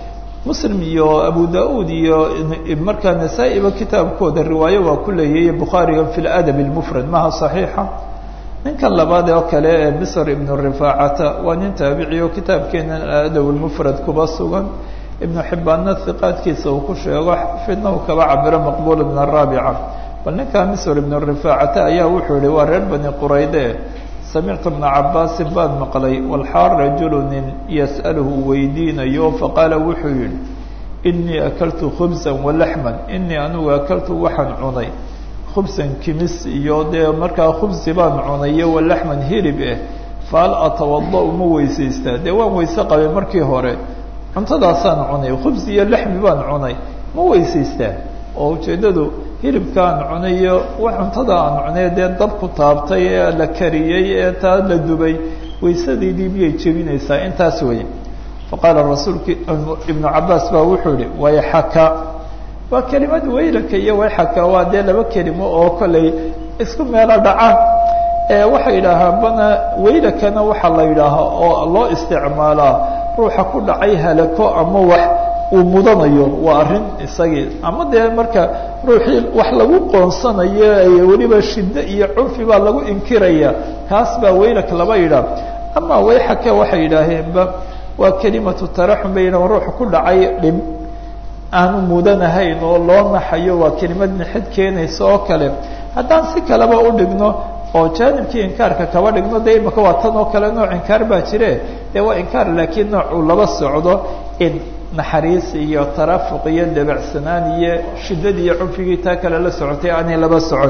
muslim iyo abu da-uud iyo markaa nasaa-iba kitaabkooda riwaayo waa ku leeyahiy bukhaariga fi ladab اlmufrad maha صaxiixa ninkan labaad oo kale ee bisr ibnu rifaacata waa nin taabici oo kitaabkeena aladab اlmufrad kuba sugan ibnu xibaanna hiqaadkiisa uu ku sheego xafidna uu kaba cabiro maqbul min araabica bal ninkaa misr ibnu rifaacata ayaa wuxuu yihi waa reer bani qurayde samictu bna cabaasin baan maqlay walxaal rajulu nin yas'aluhu weydiinayo faqaala wuxuu yihi inii akaltu khubsan walaxman inii anigu akaltu waxaan cunay khubsan kimis iyo dee markaa khubsi baan cunay iyo walaxman hilib eh fahal atawada-u ma weysaystaa dee waan weyse qabay markii hore cuntadaasaan cunay khubsi iyo laxmi baan cunay ma weysaystaa oo ujeeddadu hilibkaan cunayo wax cuntada aan cunay dee dabku taabtay ee la kariyey ee taa la dubay waysadeydii miyay jebinaysaa intaas wey faqaala rasuulki ibnu cabaas baa wuxuu yihi wayxaka waa kelimad waylaka iyo wayxaka waa dee laba kelimo oo kollay isku meelo dhacaan ee waxay yidhaahaan bana waylakana waxaa la yidhaahaa oo loo isticmaalaa ruuxa ku dhacay halako ama wax uu mudanayo waa arrin isagii ama dee marka ruuxii wax lagu qoonsanayo weliba shiddo iyo cunfi baa lagu inkiraya kaas baa waylak laba yidhaah ama wayxaka waxay yidhaaheenba waa kelimatu taraxum bay yidhahan ruuxa ku dhacay dhib aanu mudanahayn oo loo naxayo waa kelimad nixid keenaysa oo kale haddaan si kaleba u dhigno oo jaanibkii inkaarka kaba dhigno dee imaka waa tan oo kale nooc inkaar baa jire dee waa inkaar laakiin nooc uu laba socdo in naxariis iyo tarafuq iyo dabacsanaan iyo shiddadii iyo cunfigii taa kale la socotay aanay laba socon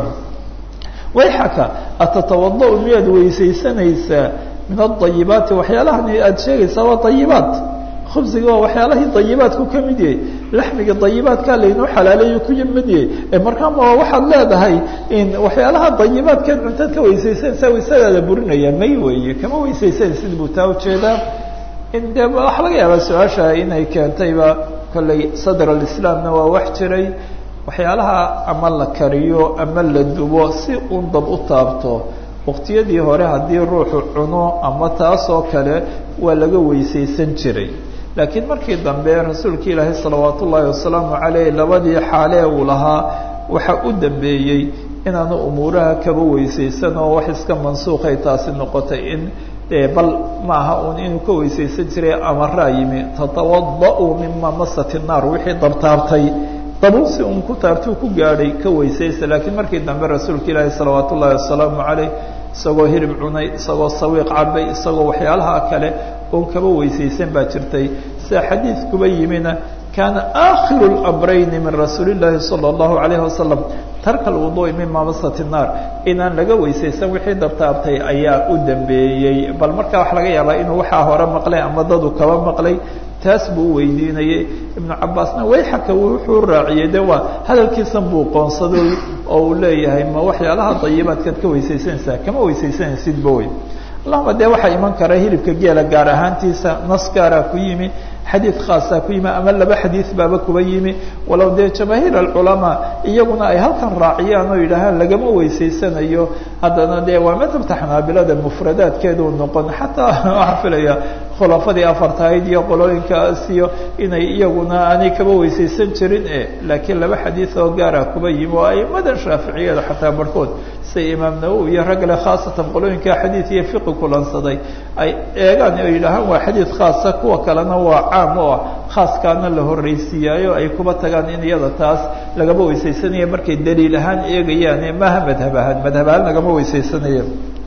wayxaka atatawada-u miyaad weysaysanaysaa min adayibaati waxyaalahan aada sheegaysaa waa dayibaat khubsiga waa waxyaalahii dayibaadku ka mid yahay laxmiga dayibaadkaa laynoo xalaaleeyo ku mid yahay ee markaama waxaad leedahay in waxyaalaha dayibaadkeed cuntaad ka weysaysanaysaa waysadaada burinaya may weeye kama weysaysanaysid buu taa ujeedaa in de waxaa laga yaabaa su-aasha inay keentayba kollay sadr alislaamna waa wax jiray waxyaalaha ama la kariyo ama la dubo si un dab u taabto waqtiyadii hore haddii ruuxu cuno ama taas oo kale waa laga weysaysan jiray laakiin markii dambe rasuulka ilaahay salawaat ullaahi wasalaamu caleyh labadii xaalee uu lahaa waxaa u dambeeyey inaanu umuuraha kaba weysaysan oo wax iska mansuuqay taasi noqotay in bal maaha un inuu ka weysaysan jiray amaraa yimi tatawada-u mima masat naar wixii dabtaabtay dabuusi un ku taabtuu ku gaadhay ka weysaysa laakiin markii dambe rasuulka ilaahi salawaat ullaahi wasalaamu caleyh isagoo hilib cunay isagoo sawiiq cabay isagoo waxyaalaha kale oon kaba weysaysan baa jirtay sida xadiidkuba yimina kaana aakhiru اlamrayni min rasuuli llaahi salى اllahu alayhi wasalam tarka alwuduui mima masat الnaar inaan laga weysaysan wixii dabtaabtay ayaa u dambeeyey bal markaa waxa laga yaabaa inuu waxaa hore maqlay ama dadu kaba maqlay taas buu weydiinayey ibnu cabaasna wayxaka wuxuu raaciyey de waa hadalkiisan buu qoonsaday oo uu leeyahay ma waxyaalaha dayibaadkaad ka weysaysanaysaa kama weysaysanaysidba wey allahuma dee waxaa iman kara hilibka geela gaar ahaantiisa nas gaaraa ku yimi xadiid khaasaa ku yimi ama laba xadiid baaba kuba yimi walow dee jamaahiir alculamaa iyaguna ay halkan raaciyaan oo yidhaahaan lagama weysaysanayo haddana dee waa madhabta xanaabilada mufradaadkeeduu noqon xataa waxaa filaya khulafadii afartahayd iyo qolooyinkaas iyo inay iyaguna aanay kaba weysaysan jirin e laakiin laba xadiid oo gaara kuba yimi oo aimadan shaaficiyada xataa barhkood sida imaam nawowi iyo ragale khaasatan qolooyinka xadiid iyo fiqi kulansaday ay eegaan oo yidhaahaan waa xadiid khaasa kuwa kalena waa caam oo ah khaaskaana la horreysiiyaayo ay kuba tagaan in iyada taas lagama weysaysanaya markay daliil ahaan eegayaane maaha madhab ahaan madhab ahaan lagama weysaysanaya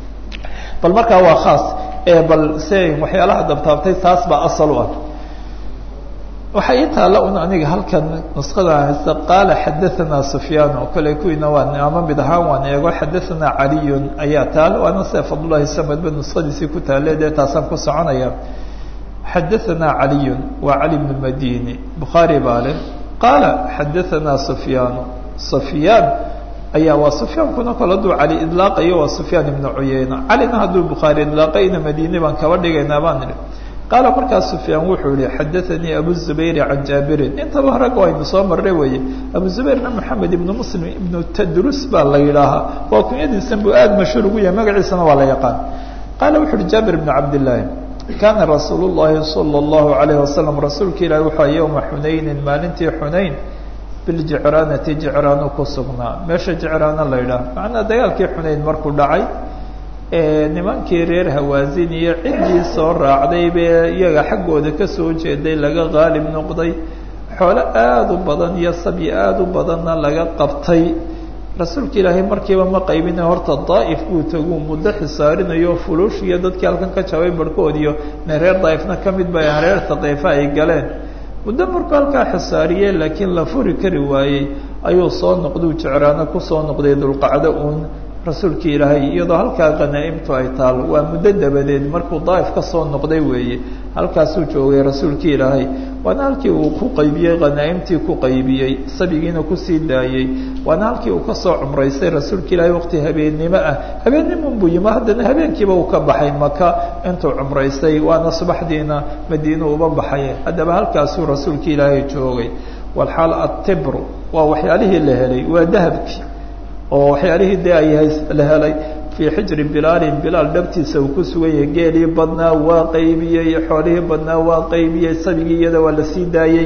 bal markaa waa khaas ee bal se waxyaalaha dabtaabtay taas baa asal u ah waxaa ii taalla un aniga halkan nusqada haysta qaala xadaanaa sufyaan oo kale kuwiina waan ama mid ahaan waan eego xadaanaa caliyun ayaa taal waana sida fadlullahi samadba nusqadiisii ku taale dee taasaan ku soconaya xadaanaa caliyun waa cali bnu madini bukhaari baa leh qaala xadaanaa sufyaanu sufyaan ayaa waa sufyaankuna kol hadduu cali idlaaqayo waa sufyaan ibnu cuyeyna calina hadduu bukhaari idlaaqayna madine baan kaba dhigaynaa baan idhi qaala markaas sufyaan wuxuu yihi xadaanii abu zubayri can jaabirin intaba rag aynu soo marray weeye abu zubayrna maxamed ibnu muslim ibnu tadrus baa la yidhaahaa waa kunyadiisan buu aada mashhuur ugu yahay magaciisana waa la yaqaan qaala wuxu uhi jaabir ibnu cabdillaahi kaana rasuul llahi salى اllahu alayh wasalam rasuulka ilaahi wuxua yowma xunaynin maalintii xunayn biljicraanati jicraanu ku sugnaa meesha jicraano la ydhaah macnaa dagaalkii xunayn markuu dhacay nimankii reer hawaasin iyo ciddii soo raacday bee iyaga xaggooda kasoo jeeday laga qaalib noqday xoolo aada u badan iyo sabyi aada u badanna laga qabtay rasuulka ilaahay markiiba ma qaybina horta daa'if buu taguu muddo xisaarinayo fuluush iyo dadkii halkan ka jabay barhkoodiyo ne reer daa'ifna ka mid ba aan reer taqiifa ay galeen muddo markuu halkaa xisaariyey laakiin la furi kari waayey ayuu soo noqduu jecraano kusoo noqday dulqacdo uun rasuulkii ilaahay iyadoo halkaa qanaa'imtu ay taal waa muddo dabadeed markuu daa'if ka soo noqday weeye halkaasuu joogay rasuulkii ilaahay waana halkii uu ku qaybiyey qanaa'imtii ku qaybiyey sabigiina kusii daayey waana halkii uu kasoo cumraystay rasuulka ilaahay waqti habeennimo ah habeennimun buu yimi haddana habeenkiiba uu ka baxay maka intuu cumraystay waana subaxdiina madiina uba baxay haddaba halkaasuu rasuulka ilaahay joogay walxaal atibru waa waxyaalihii la helay waa dahabkii oo waxyaalihii dee ay la helay fii xijri bilaalin bilaal dhabtiisa uu ku sugan yahay geelii badnaa waa qaybiyey xoolihii badnaa waa qaybiyey sabigii iyada waa la sii daayey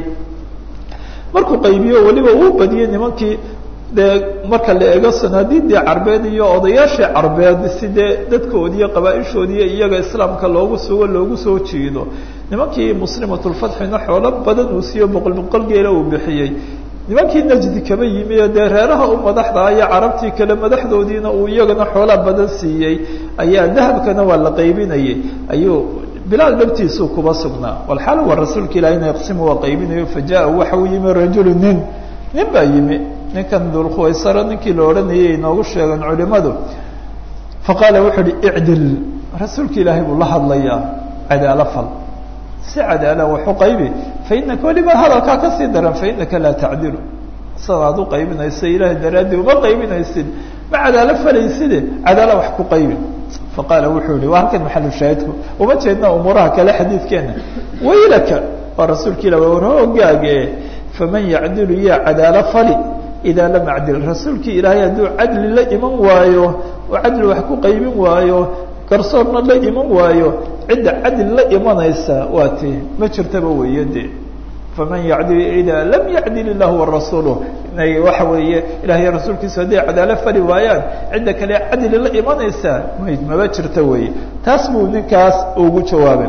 markuu qaybiyo weliba uu badiyey nimankii dee marka la eego sanaadiidii carbeed iyo odayaashii carbeed si dee dadkoodiiyo qabaa-ishoodiiyo iyaga islaamka loogu sugo loogu soo jiido nimankii muslimatulfatxina xoolo badan uu siiyo boqol boqol geela uu bixiyey nimankii najdi kaba yimi oo dee reeraha u madaxda iyo carabtii kale madaxdoodiina uu iyagana xoolaa badan siiyey ayaa dahabkana waa la qaybinayay ayuu bilaal dhabtiisuu kuba sugnaa walxaal waa rasuulka ilahina yaqsimu waa qaybinayo fajaa waxa uu yimi rajulu nin nin baa yimi ninkan dulkhuwaysaro ninkii la odhanayay inoogu sheegan culimadu faqaala wuxuu uhi icdil rasuulka ilaahay buu la hadlayaa cadaalo fal si cadaala waxu qaybi fainaka weliba hadalkaa kasii daran fainaka laa tacdilu sidaad u qaybinayso ilaahay daraaddii uma qaybinaysid ma cadaalo falayside cadaala wax ku qaybi faqaala wuxuu yihi waa halkan maxalu shaahidku uma jeedna umuuraha kale xadiidkeena waylaka waa rasuulka ilah war hoogaage faman yacdilu yaa cadaalo fali idaa lam acdil rasuulkii ilaahay hadduu cadli la iman waayo oo cadli wax ku qaybin waayo garsoorna la iman waayo cidda cadli la imanaysa waa ti ma jirtaba weeye de faman yacdil idaa lam yacdil illahu warasuuluh inay waxa weeye ilahiy rasuulkiisu hadday cadaalo fali waayaan cidda kale cadli la imanaysa may maba jirta weeye taas buu ninkaas ugu jawaabay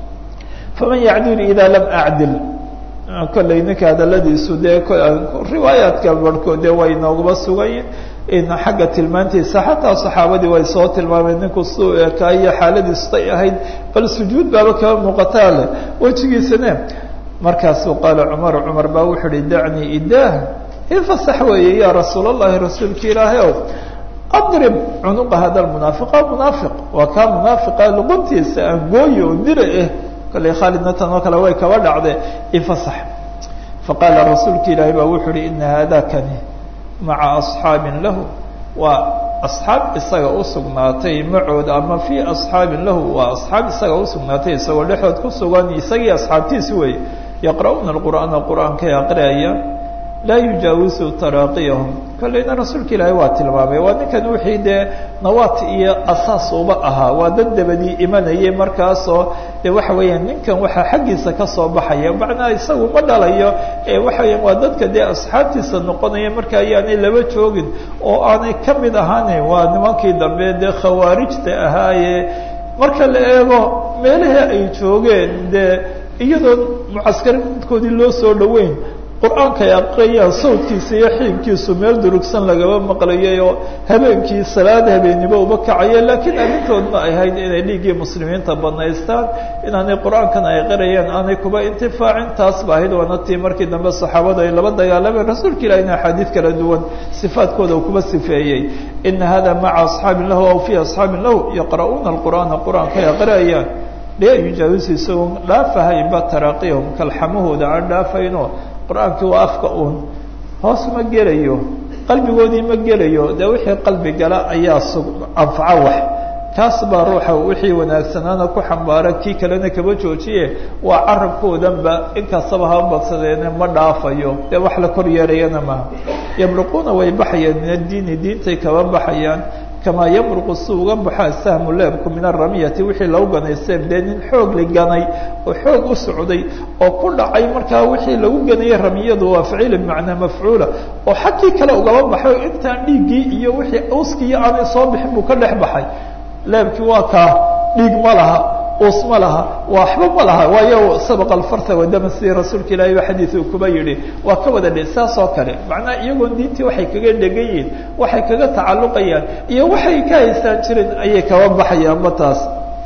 faman yacdil idaa lam acdil kollay ninka hadaladiisu dee riwaayaadka barhkood dee way nooguba sugay in xagga tilmaantiisa xataa saxaabadii way soo tilmaameen ninku suu ekaa iyo xaaladiisutay ahayd bal sujuud baaba kaba muuqataa leh wejigiisane markaasuu qaala cumar cumar baa wuxuu uhi dacnii idaah ifasax weeye yaa rasuul allahi rasuulka ilaahay ow adrib cunuqa hada munaafiqa munaafiq waa kaa munaafiqa luquntiisa aan gooyi oo dira ah kollay khaalidna tan oo kale way kaba dhacde ifasax faqaala rasuulka ilaahay baa wuxuu uhi ina haadakani maca asxaabin lahu waa asxaab isaga usugnaatay macooda ama fii asxaabin lahu waa asxaab isaga usugnaatay isagoo dhexood ku sugan isagii asxaabtiisi wey yaqra'uuna alqur'aana qur'aankay aqriaya laa yujaawisu taraaqiyahum kollayna rasuulka ilaahay waa tilmaamay waa ninkan wixii dee nawaat iyo asaas uba ahaa waa dad dabadii imanayay markaasoo dee waxa weeyaan ninkan waxaa xaggiisa kasoo baxaya macnaa isagu ma dhalayo ee waxa weeyaan waa dadka dee asxaabtiisa noqonaya marka ayaanay laba joogin oo aanay ka mid ahaanin waa nimankii dambe dee khawaarijta ahaaye marka la eego meelahii ay joogeen dee iyadoo mucaskaridkoodii loo soo dhaweyn qur-aanka ay aqriyaan sawdkiisa iyo xiibkiisu meel durugsan lagaba maqlayay oo habeenkii salaada habeennimo uba kacaya laakiin arrintoodna ay ahayd inay dhiiggii muslimiinta banaystaan inaanay qur-aankan ay qarayeen aanay kuba intifaacin taas ba ahayd waana tii markii dambe saxaabadu ay laba dagaalameen rasuulka ilahina axaadiid kala duwan sifaadkooda uu kuba sifeeyey ina hada maca asxaabin lahu aw fii asxaabin lahu yaqra'uuna alqur'aana qur-aanka ay aqriyayaan laa yujaawisi isagoo dhaafahaynba taraaqiyahum kalxamahooda aan dhaafayno qur-aankii waa afka uun hoos ma gelayo qalbigoodii ma gelayo dee wixii qalbi gala ayaa sug anfaco wax kaas baa ruuxa wixii wanaagsanaana ku xambaara kii kalena kaba joojiye waa carabkoodanba inkastaba ha badsadeene ma dhaafayo dee wax la kor yeerayana maha yabluquuna way baxayaan min addiini diintay kaba baxayaan kamaa yamruqu si uga baxaa sahmu leebku min aramiyati wixii lagu ganay seeb dee nin xoog la ganay oo xoog u socday oo ku dhacay markaa wixii lagu ganayay ramiyadu waa ficil bimacnaa mafcuula oo xaggii kale ugaba baxay intaan dhiiggii iyo wixii uskiiyo aanay soo bixin buu ka dhex baxay leebkii waa kaa dhiig ma laha us ma laha waxba ma laha waayo sabaqa alfarta wadama sidii rasuulka ilaahay ba xadiidu kuba yihi waa ka wada dhe saas oo kale macnaha iyagoon diintii waxay kaga dhegan yihiin waxay kaga tacalluqayaan iyo waxay ka haystaan jirin ayay kaba baxayaanba taas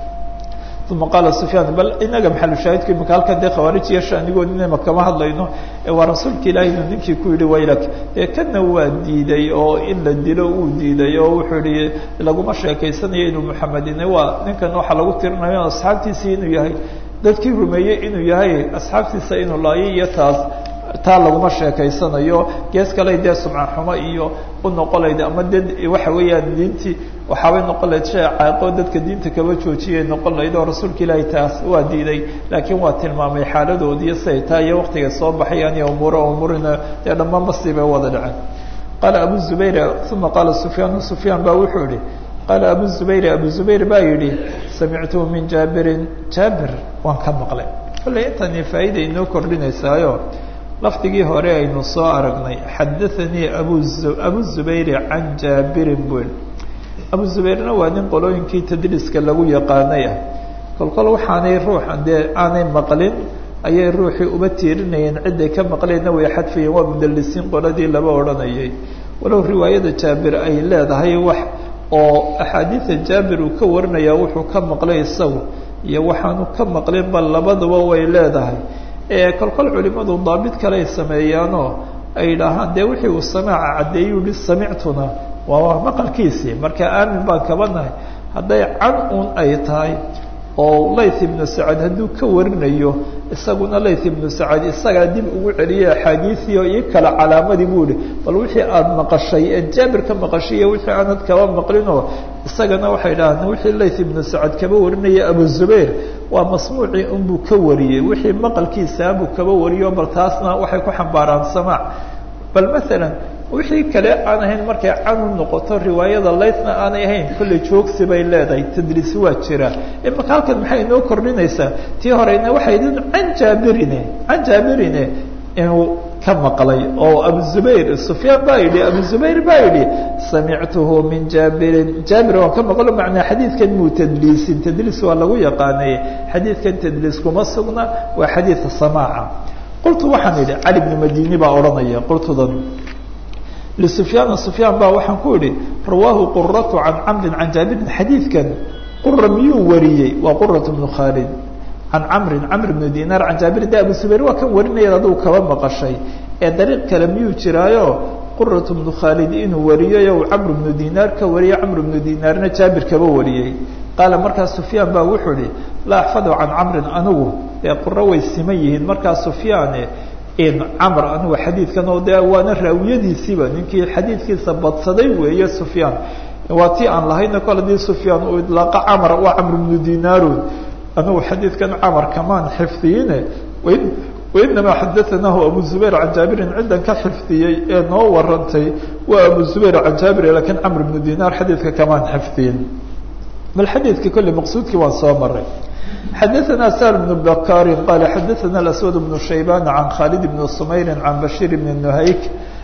uma qaala sufyaan bal inaga maxalushaahidku imika halkan dee khawaarij iyo shaanigood inayma kama hadlayno waa rasuulka ilaahay inuu ninkii ku yihi waylak ee kana waa diiday oo in la dilo uu diiday oo wuxuu yihi laguma sheekaysanayo inuu muxamedine waa ninkan waxaa lagu tirinayo asxaabtiisii inuu yahay dadkii rumeeyey inuu yahay asxaabtiisa inuu laayo iyo taas taa laguma sheekaysanayo gees kale dee sumca xumo iyo u noqolayd ama dad waxa weeyaan diintii waxaabay noqon lahayd shay caaqo dadka diinta kaba joojiyay noqon lahayd oo rasuulka ilaahay taas waa diiday laakiin waa tilmaamay xaaladoodiiyo siday taa iyo waktiga soo baxayaan iyo umuura umuurina dee dhammaan basii bay wada dhaceen qaala abu zubayr uma qaala sufyaan sufyaan baa wuxuu yihi qaala abu zubayr abu zubayr baa yidhi samictuhu min jaabirin jaabir waan ka maqlay kolley intani faa'iida inoo kordhinaysaayo lafdigii hore aynu soo aragnay xadaanii abu abu zubayr can jaabirin bul abu zubayrna waa nin qolooyinkii tadriiska lagu yaqaanay ah kolkol waxaanay ruuxa dee aanay maqlin ayay ruuxii uba tiirinayeen ciday ka maqleenna way xadfayeen waa mudalisiin qoladii laba odhanayay walow riwaayada jaabir ay leedahay wax oo axaadiida jaabir uu ka warinaya wuxuu ka maqlay isagu iyo waxaanu ka maqlin ba labaduba way leedahay kolkol culimadu daabit kale ay sameeyaanoo ay idhaahaan dee wixii uu samaaca caddeeyu yihi samictuna waa maqalkiisii marka aamin baan kaba nahay hadday can un ay tahay oo layth ibnu sacad hadduu ka warinayo isaguna layth ibnu sacad isagaa dib ugu celiyay axaadiisii oo ii kale calaamadii buu ihi bal wixii aada maqashay ee jaabir ka maqashay iyo wixii aanad kaba maqlinoo isagana waxay dhahaan wixii layth ibnu sacad kaba warinaya abu zubayr waa masmuucii unbuu ka wariyey wixii maqalkiisaabuu kaba wariyo bal taasna waxay ku xambaaraan samaac bal maalan wixii kale aan ahayn markay canu noqoto riwaayada laythna aanay ahayn kolley joogsi bay leedahay tadriis waa jira imaka halkan maxay inoo kordhinaysaa tii horeyna waxay idin can jaabirine can jaabirine inuu ka maqlay oo abu zubayr sufyaan baa yidhi abu zubayr baa yidhi samictuhu min jaabirin jaabir waan ka maqlo macnaa xadiidkan muu tadliisin tadliis waa lagu yaqaanay xadiidkan tadliis kuma sugna waa xadiida samaaca qultu waxaan idhi cali bnu madini baa odhanaya qultudan lisufyaana sufyaan baa waxaan ku idhi rawaahu quratu can camrin can jaabirin xadiidkan qura miyuu wariyey waa qurat bnu khaalid can camrin camr bnu dinaar can jaabirin de abu zubayr waa kan warinaya aduu kaba maqashay ee dariiq kale miyuu jiraayo qurat bnu khaalid inuu wariyey o camr bnu dinaar ka wariyey camr bnu dinaarna jaabir kaba wariyey qaala markaa sufyaan baa wuxuu ihi laa axfadu can camrin anigu ee quro way siman yihiin markaa sufyaane in camr anigu xadiidkan oo de waana raawiyadiisiiba ninkii xadiidkiisa badsaday weeye sufyaan waa tii aan lahayna kol hadii sufyaan uu idlaaqa camr waa camr bnu dinaarun anigu xadiidkan camar kamaan xifdiyine wainamaa xadaanahu abu zubayr can jaabirin ciddan ka xifdiyey ee noo warantay waa abu zubayr can jaabir lakiin camr bnu dinaar xadiidka kamaan xifdiyin bal xadiidka kolley maqsuudkii waan soo maray xadaثna shl بن bkاr qal xadaثna aswad بن shayban can khalid بn sumayr can bashir bn nhayk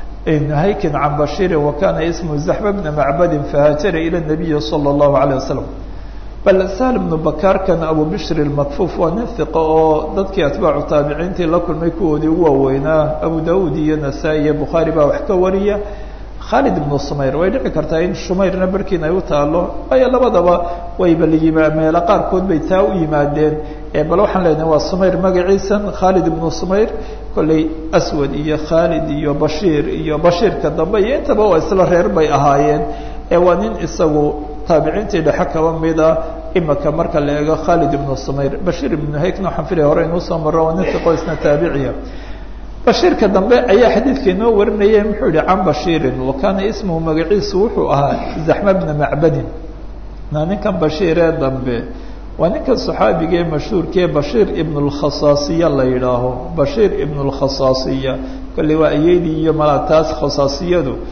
nhayki can bashiri wakana ismhu zaxba bna macbadi fahaajara ilى الnabiyi slى الlahu عalيه waslم bal sahl bnu bakaarkan abu bishr اmakfuf waa nin hiqo oo dadkii atbaacu taabiciintii la kulmay kuwoodii ugu waaweynaa abu dawud iyo nasaa-i iyo bukhaari baa wax ka wariya khalid ibnu sumayr way dhici kartaa in shumayrna barhkiin ay u taalo waayo labadaba wayba layima meelo qaarkood bay taa u yimaadeen bal waxaan leenahay waa sumayr magaciisan khalid ibnu sumayr kolley aswad iyo khalid iyo bashiir iyo bashiirka dambe iyo intaba waa isla reer bay ahaayeen ee waa nin isagu taabiciintii dhexe kaba mida imaka marka la eego khalid ibnu sumayr bashiir ibnu haykna waxaan filaya hore inuu soo maro waa nin fiqo isna taabiciya bashiirka dambe ayaa xadiidka inoo warinaya muxuu yihi can bashiirin wa kaana ismuhu magaciisu wuxuu ahaa zaxma bna macbadin na ninkan bashiiree dambe waa ninkan saxaabigee mashhuurkee bashiir ibn اlkhasaasiya la yidhaaho bashiir ibn اlkhasaasiya kolley waa ayeydii iyo mala taas khasaasiyadu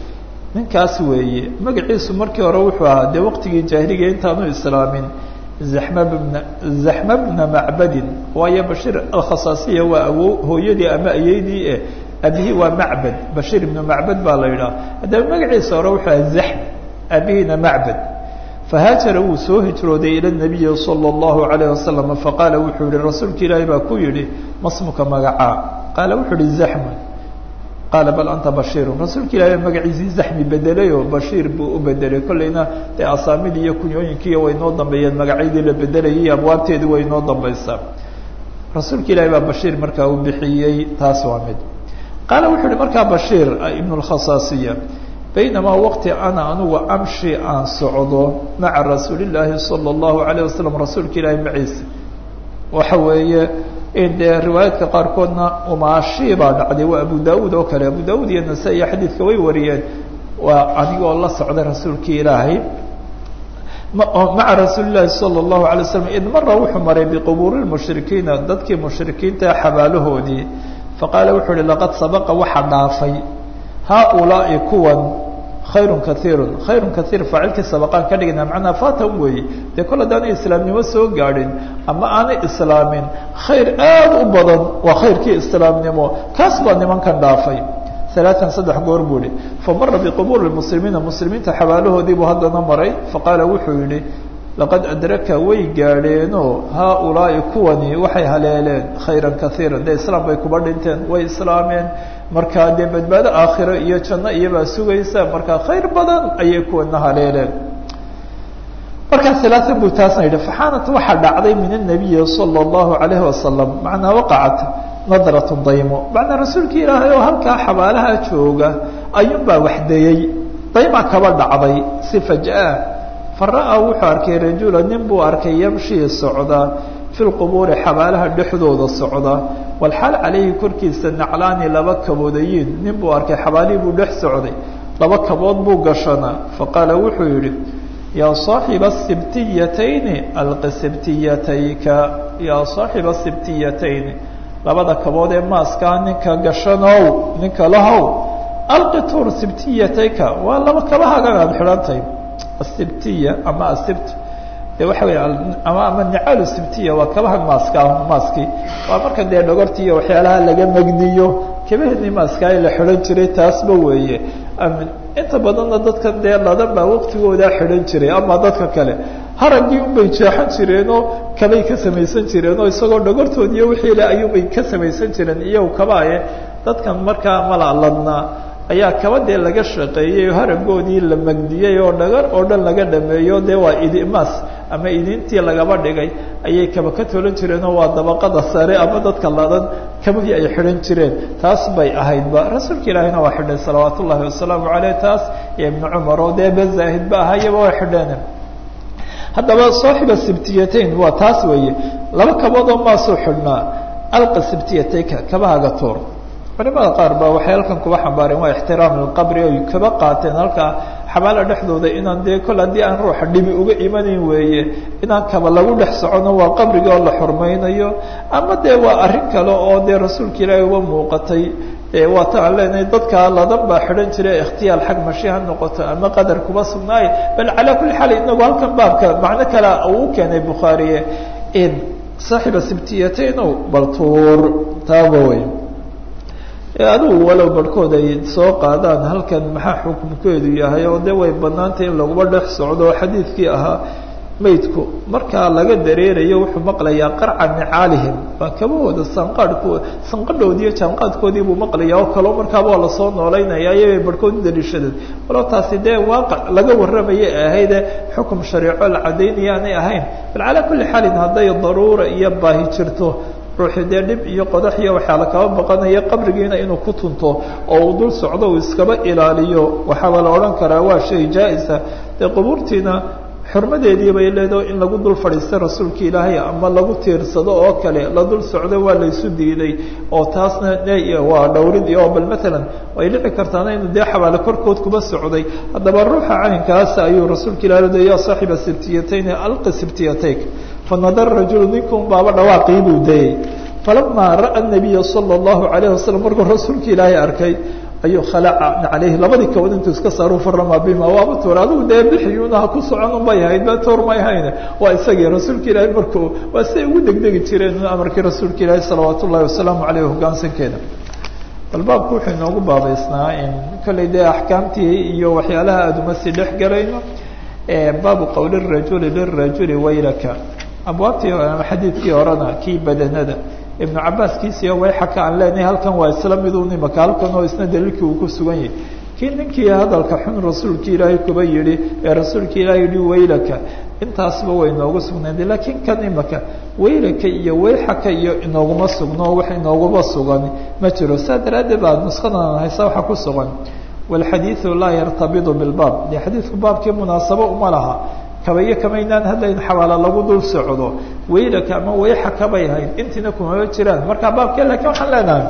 ninkaas weeye magaciisu markii hore wuxuu ahaa dee waqtigii jaahiliga intaanu islaamin zaxma bna zaxma bna macbadin waayo bashiir alkhasaasiya waa awo hooyadii ama ayeydii eh abihii waa macbad bashiir ibnu macbad baa la yidhaha haddaba magaciisa hore wuxuu aha zaxm abihiina macbad fahaajara wuu soo hijrooday ila nabiyi sala allahu alayh wasalam faqaala wuxuu yihi rasuulka ilaahi baa ku yidhi masmuka magacaa qaala wuxuu yihi zaxmun qaala bal anta bashiirun rasuulka ilahi baa magaciisii zaxmi bedelay oo bashiir buu u bedelay kolleyna dee asaamidii iyo kunyooyinkiiyo way noo dambeeyeen magacyadii la bedelayay iyo abwaabteedii way noo dambaysaa rasuulka ilaahi baa bashiir markaa u bixiyey taas waa mid qaala wuxuu yihi markaa bashiir ibn lkhasaasiya baynamaa waqti ana anugu amshi aan socdo maca rasuuli llaahi sala allahu alayh wasalam rasuulka ilaahi maciisa waxa weeye dee riwaayaadka qaarkoodna umaashi baa dhacday waa abu daauud oo kale abu daauud iyo nasa-iyo xadiidka way wariyeen waa anigoo la socday rasuulkii ilaahay maca rasuuli llaahi sala allahu alay waslam id mara wuxuu maray biqubuuri lmushrikiina dadkii mushrikiinta xabaalahoodii faqaala wuxuu uhi laqad sabaqa waxa dhaafay haaulaai kuwan khayrun kaiirun khayrun kaiir faacilkii sabaqaan ka dhigna macnaa fatan weeye dee kol haddaanay islaamnimo soo gaadhin ama aanay islaamin khayr aad u badan waa khayrkii islaamnimo kaas baa nimankan dhaafay alaaan saddex goor buu ihi famara biqubuuri muslimiina muslimiinta xabaalahoodii buu haddana maray faqaala wuxuu yihi laqad adraka way gaadheenoo haaulaai kuwani waxay haleeleen khayran kaiira dee islaam bay kuba dhinteen way islaameen markaa dee badbaado aakhiro iyo janno iyobaa sugaysa markaa khayr badan ayay kuwana haleeleen markaa alaaan buu taasna yidhi faxaanat waxaa dhacday min anabiyi sala allahu alayhi wasalam macnaa waqacat nadrat daymo macnaa rasuulkii ilaahay oo halkaa xabaalaha jooga ayuunbaa waxdayey dayma kaba dhacday si fajaa fara-a wuxuu arkay rajula nin buu arkay yamshii socda fi lqubuuri xabaalaha dhexdooda socda walxaal calayhi korkiisa naclaani laba kaboodayiin nin buu arkay xabaalihii buu dhex socday laba kabood buu gashanaa faqaala wuxuu yidhi yaa saaxiba sibtiyatayni alqi sibtiyatayka yaa saaxiba sibtiyatayni labada kabood ee maaskaa ninka gashanow ninka lahow alqi tuur sibtiyatayka waa laba kabahagan aada xidhantahy asibtiya ama asibt de waxa wey ama ama nicaal sibtiya waa kabaha maaska maaskii waa marka dee dhogorti iyo waxyaalaha laga magniyo kabaheni maaska la xidhan jiray taasba weeye inta badanna dadkan dee ladan baa waqtigoodaa xidhan jiray ama dadka kale haraggii unbay jeexan jireenoo kabay ka samaysan jireen oo isagoo dhogortood iyo wixii le ayuunbay ka samaysan jireen iyagu kabaaye dadkan markaa malaladnaa ayaa kaba dee laga shaqeeyey oo haragoodii la magdiyey oo dhagar oo dhan laga dhameeyo dee waa idimaas ama idintii lagaba dhigay ayay kaba ka tolan jireenoo waa dabaqada sare ama dadka ladan kabahii ay xidhan jireen taas bay ahaydba rasuulka ilaahina waa xidhay salawaat ullahi wasalaamu caleyh taas iyo ibnu cumar oo dee bezaahidba ahayaba waa xidheen haddaba saaxiba sibtiyatayn waa taas weeye laba kaboodoo maasuu xidhnaa alqa sibtiyatayka kabahaga tuur culimada qaar ba waxay halkan kuba xambaareen waa ixtiraam lilqabri oy kaba qaateen halkaa xabaala dhexdooda inaan dee kol haddii aan ruuxa dhibi uga imanayn weeye inaan kaba lagu dhex socono waa qabriga oo la xurmaynayo ama dee waa arrin kale oo dee rasuulka ilaahi uga muuqatay waata aan leenahay dadka ladan baa xidhan jira ikhtiyaal xag mashi ha noqoto ama qadar kuba sugnaaye bal calaa kulli xaal inagu halkan baabka macno kale uu u keenay bukhaariye in saaxiba sibtiyatayno bal tuur taaba wey adigu walow barhkood ay soo qaadaan halkan maxaa xukunkeedu yahay oo de way banaantay in laguba dhex socdo xadiidkii ahaa maydku markaa laga dareerayo wuxuu maqlayaa qarca nicaalihim waa kabahooda sanqaadhko sanqadhoodiiyo jaanqaadkoodii buu maqlaya oo kaleo markaaba waa lasoo noolaynaya ayay barhkood u daliishadeen walow taasi dee waaqac laga warramaya ahayde xukum shareeco la cadaynaya aanay ahayn bal calaa kulli xaalin hadday daruura iyo baahi jirto ruuxi dee dhib iyo qodax iyo waxaa la kaba baqanaya qabrigiina inuu ku tunto oo uu dul socdo uu iskaba ilaaliyo waxaaba la odhan karaa waa shay jaa-isa dee qubuurtiina xurmadeedii bay leedaho in lagu dul fadhiista rasuulka ilaahay ama lagu tiirsado oo kale la dul socdo waa laysu diiday oo taasna waa dhowrid iyo bal matalan way dhici kartaana inuu dee xabaale korkood kuba socday haddaba ruuxa caynkaas ayuu rasuulka ilahi leeday ya saaxiba sibtiyatayni alqi sibtiyatayk fanadara rajulu ninkan baaba dhawaaqii buu dayey falamaa ra'a nabiya sala allahu alayhi wasalam markuu rasuulka ilaahay arkay ayuu khalaca caleyhi labadii kabood intuu iska saaru farama bima waaba tuur adigu dee bixiyuuna ha ku socon unbay hayd ba toor may hayne waa isagii rasuulka ilaahay markuu waa siday ugu degdegi jireen amarkii rasuulka ilaahi salawaat ullahi wasalaamu caleyh hogaansankeeda bal baabku wuxuu inoogu baabaysnaa in kollay dee axkaamtii iyo waxyaalaha aada uma sii dhex galayno baabu qowli rajuli lirajuli waylaka abwaabtii xadiidkii horena kii badanada ibnu cabaaskiisiiyo wayxaka aan leenahay halkan waa isla midun imaka halkan oo isna daliilkii uu ku sugan yahay kii ninkii hadalka xun rasuulki ilaahay kuba yihi ee rasuulka ilaahay yihi waylaka intaasba way inoogu sugnayd laakiin kan imaka waylaka iyo wayxaka iyo inooguma sugno wax inooguma sugan ma jiro saa daraaddeed baa nuskadan haysa waxa ku sugan walxadiidu laa yartabidu bilbaab dee xadiidku baabkii munaasabo uma laha kabayo kamaynaan haddayn xawaala lagu dul socdo waylaka ama wayxaka bay ahayd intiina kumaba jiraan marka baabkee laakiin waxaan leenahay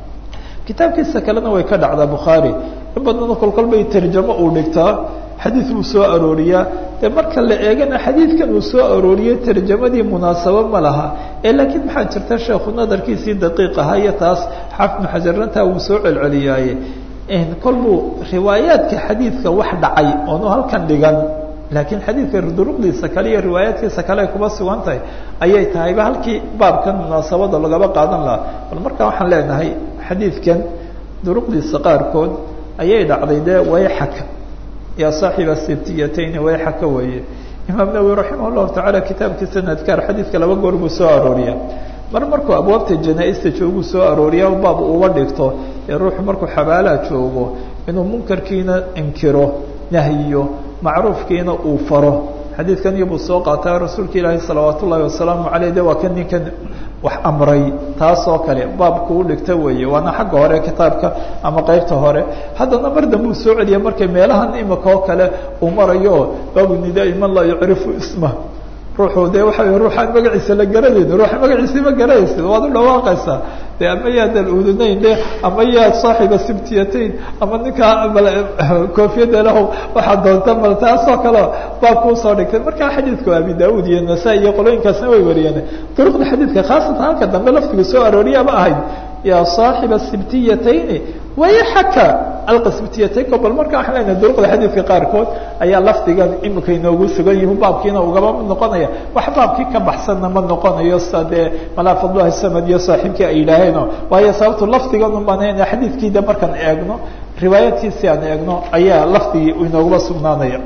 kitaabkiisa kalena way ka dhacdaa bukhaari in badnana kolkol bay tarjamo uu dhigtaa xadiid buu soo arooriyaa dee marka la eegana xadiidkan uu soo arooriyey tarjamadii munaasabo ma laha ee laakiin maxaa jirta sheekhu nadarkiisii daqiiq ahaa iyo taas xaafid muxajarntaa wuu soo celceliyaaye kol buu riwaayaadka xadiidka wax dhacay oonu halkan dhigan laakiin xadiidka duruqdiisa kale iyo riwaayaadkiisa kale ay kuba sugan tahay ayay tahayba halkii baabkan munaasabada lagaba qaadan lahaa bal markaa waxaan leenahay xadiidkan duruqdiisa qaarkood ayay dhacday dee wayxaka yaa saaxiba sibtiyatayn wayxaka weeye imaam nawowi raximah llahu tacaala kitaabkiisa adkaar xadiidka laba goor buu soo arooriya mar markuu abwaabta janaa-ista joogu soo arooriya baab uba dhigto ee ruuxu markuu xabaalaha joogo inuu munkarkiina inkiro nahyiyo macruufkiina uu faro xadiidkan iyobuu soo qaataa rasuulka ilaahi salawaat ullaahi wasalaamu caleyh de waa kan ninkan wax amray taas oo kale baabku u dhigta weeye waana xagga hore kitaabka ama qeybta hore haddana mar dambe uu soo celiya markay meelahan imika oo kale uu marayo baabu nidaai man laa yucrifu isma ruuxu de waxa wey ruuxaan magaciisa la garanayni ruuxa magaciisa ma garanaysid waad u dhawaaqaysaa de ama yaa dal-uudunayn de ama yaa saaxiba sibtiyatayn ama ninkaa koofiyada lahow waxaa doonta mal taasoo kale baabka usoo dhigtay markaa xadiidku abi daauud iyo nasaa iyo qolooyinkaasna way wariyeen duruqda xadiidka khaasatan halka dambe laftiga soo arooriyaaba ahayd yaa saaxiba sibtiyatayni wayxaka alqa sibtiyataynko bal marka waxaan leenahay duruqda xadiidka qaarkood ayaa lafdigan imika inoogu sugan yihi baabkiina ugaba mid noqonaya wax baabkii ka baxsanna ma noqonayo sa dee malaa fadlahi samad iyo saaxiibkii ay yidhaaheen waayo sababtu lafdigan umanayna xadiidkiida markaan eegno riwaayadkiisi aan eegno ayaa lafdigii inooguba sugnaanaya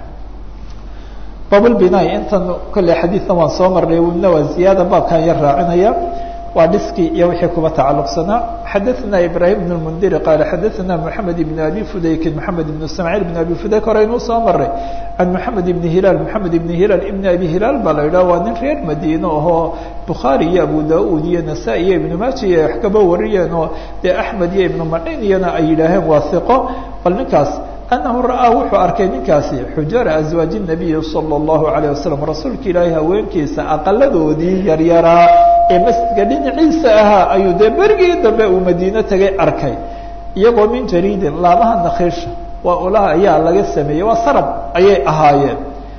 bablbinai intan kolley xadiidna waan soo marnay wina waa ziyaada baabkan yar raacinaya waa dhiskii iyo wixii kuba tacaluqsanaa xadaثna ibrahim بن الmndiri qaala xadaثna mحamed بn abi fudaykin mحamed بn ismاعيل بn abi fudayk hore inuu soo maray can mحamed بn hilaal mحamed بn hilaal ibn abi hilaal baa la yidhah waa nin reer madiine ahoo bukhaari iyo abu da-ud iyo nasaa iyo ibnu maaja iyo wax kaba wariyeen oo dee axmed iyo ibnu macin iyana ay yidhaaheen waa hiqo bal ninkaas anahu ra'aa wuxuu arkay ninkaasi xujara aswaaji الnabiyi salى الlahu عalيه wasalam rasuulka ilaahay haweenkiisa aqaladoodii yaryaraa ee masjidka dhinaciisa ahaa ayuu dee berigii dambe uu madiine tegay arkay iyagoo min jariidin laamaha nakhiisha waa ulaha ayaa laga sameeyey waa sarab ayay ahaayeen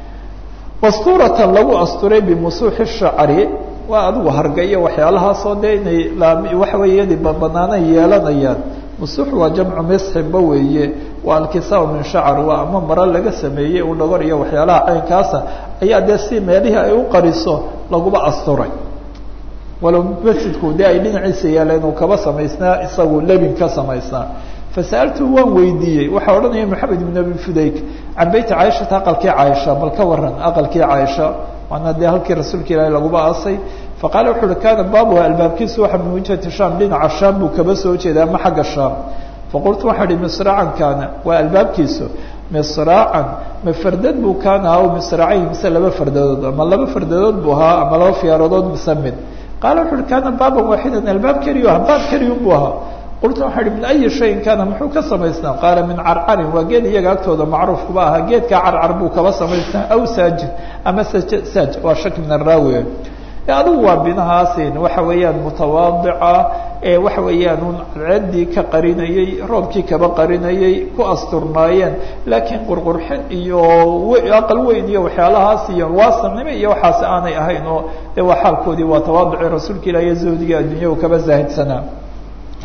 masturatan lagu asturay bimusuuxi shacri waa adigu harga iyo waxyaalahaasoo dee inay waxa weeye yadi banaanay yeelanayaan musuux waa jamcu misxinba weeye waa alkisaa min shacr waa ama maro laga sameeyey u dhagor iyo waxyaalaha caynkaasa ayaa dee si meelihii ay u qariso laguba asturay walow masjidku dee ay dhinaciisa yaaleen uu kaba samaysnaa isagu lebin ka samaysnaa fasa'altuhu waan weydiiyey waxaa odhanaya maxamed ibn abi fudayk can beyti caaishata aqalkii caaisha bal ka waran aqalkii caaisha waana dee halkii rasuulka ilaahi laguba aasay faqaala wuxu uhi kaana baabuha albaabkiisu waxa min wijhati sham dhinaca shaam buu kaba soo jeeda ama xagga shaam faqultu waxaa ihi misraacan kaana waa albaabkiisu misraacan ma fardad buu kaana aw misraacayn mise laba fardadood ama laba fardadood buu ahaa ama laba fiyaaradood mise mid qaala wuxu uhi kaana baaban waaxidan albaab keliyu aha baab keliyun buu ahaa qultu waxaa ihi min ayi shayin kaana muxuu ka samaysnaa qaala min carcarin waa geed iyaga agtooda macruufkuba ahaa geedkaa carcar buu kaba samaysnaa aw saajin ama saj saaj waa shak min araawi adigu waa binahaasin waxa weeyaan mutawaadica ee waxa weeyaan un cadceedii ka qarinayey roobkii kaba qarinayey ku asturnaayeen laakiin qurqurxin iyo aqal weyn iyo waxyaalahaas iyo waasamnimo iyo waxaas aanay ahayn oo de waa xaalkoodii waa tawaaduci rasuulka ilah iyo zuhdiga addunya u kaba zaahidsanaa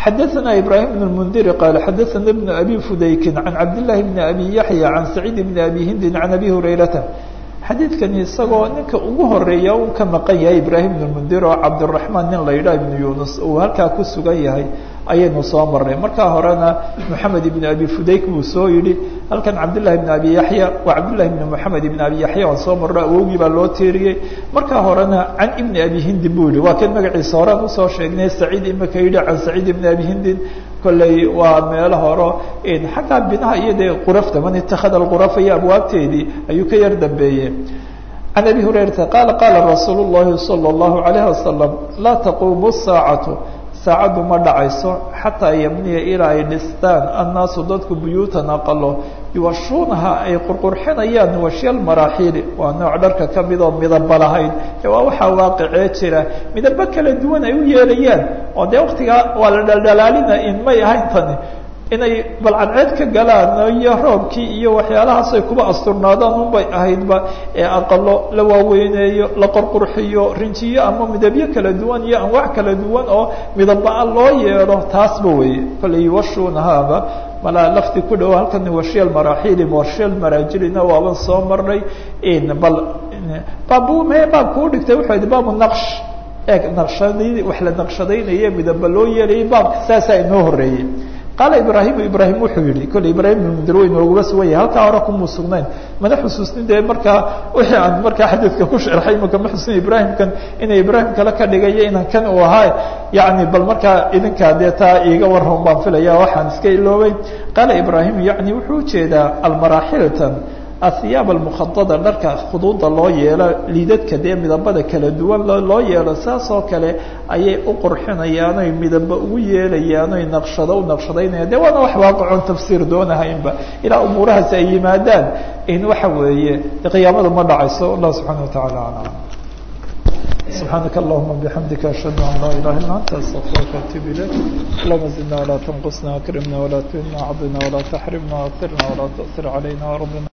xadaثna ibrahim بن الmndiri qaal xadaثna بن abi fudaykin can cabdالlahi بn abi yaحya can saciid بn abi hindin can abi hurayrata xadiidkani isagoo ninka ugu horeeya uu ka maqan yahay ibrahim بn الmndir oo cabdالرaحmaan nin la yidhah ibn yunus uu halkaa ku sugan yahay ayaynu soo marnay markaa horena moxamed ibn abi fudayk buu soo yidhi halkan cabdالlahi بn abi yaحya waa cabdالlahi بn moxamed ibn abi yaحya aan soo marno awowgii baa loo tiiriyey markaa horena can ibni abi hindin buu yihi waa kan magaciisa horean usoo sheegnay saciid imaka yidhi can saciid ibn abi hindin kolley waa meelo horo xaggaa binaha iyo dee qurafta man itakada alqurafa iyo abwaabteedii ayuu ka yar dambeeyey can abi hurayrata qaala qaala rasuul الlahi salى الlahu عalayه wasalam laa taquumu الsaacatu saacaddu ma dhacayso xataa yabniya ilaa ay dhistaan annaasu dadku buyuutan aqalo yuwashuunaha ay qurqurxinayaan washyaal maraaxiili waa nooc dharka ka mid oo midaba lahayn ee waa waxaa waaqicee jira midabo kala duwan ay u yeelayaan oo dee waktigaa waa la dhaldhalaalina in may ahayn tani inay balcadceed ka galaan iyo roobkii iyo waxyaalahaas ay kuba asturnaadaan unbay ahaydba ee aqalo la waaweyneeyo la qorqurxiyo rinjiyo ama midabyo kala duwan iyo anwaac kala duwan oo midaba-a loo yeelo taasba weeye kolley yuwashuunahaaba malaa lafti ku dhow halkan washyaal maraaxiili washyaal maraajilina waaban soo marnay bal baab me baabka u dhigtay wuxuu yidhi baabu naqsh eeg naqshadii wax la naqshadaynaye midaba loo yeelayay baabka saasaa inoo horeeyey qaala ibraahimu ibraahim wuxuu yihi kolley ibraahim ibn mundir way nooguba sugan yahay halkaa hore kumuu sugnayn mana xusuusnin dee markaa wixii aan markaa xadiidka ku sharxay imaka ma xusnin ibraahimkan inay ibraahim kale ka dhigayo inaan kan uu ahaa yani bal markaa idinkaa dee taa iiga warran baan filaya waxaan iska iloobay qaala ibraahim yani wuxuu ujeedaa almaraaxilatan ahiyaab almukhadada dharka khuduuda loo yeelo liidadka dee midabada kala duwan loo yeelo saas oo kale ayay u qurxinayaan oy midaba ugu yeelayaan oy naqshado u naqshadaynayaan de waana wax waaqicon tafsiir doonahaynba ilaa umuurahaasi ay yimaadaan in waxa weeye qiyaamadu ma dhacayso allah subxaana watacaala alam سبحانك اللهم بحمدك أشهد أن لا إله إلا أنت أستغفرك وأتوب إليك اللهم زدنا ولا تنقصنا أكرمنا ولا تهنا عضنا ولا تحرمنا وأثرنا ولا تؤثر علينا وربنا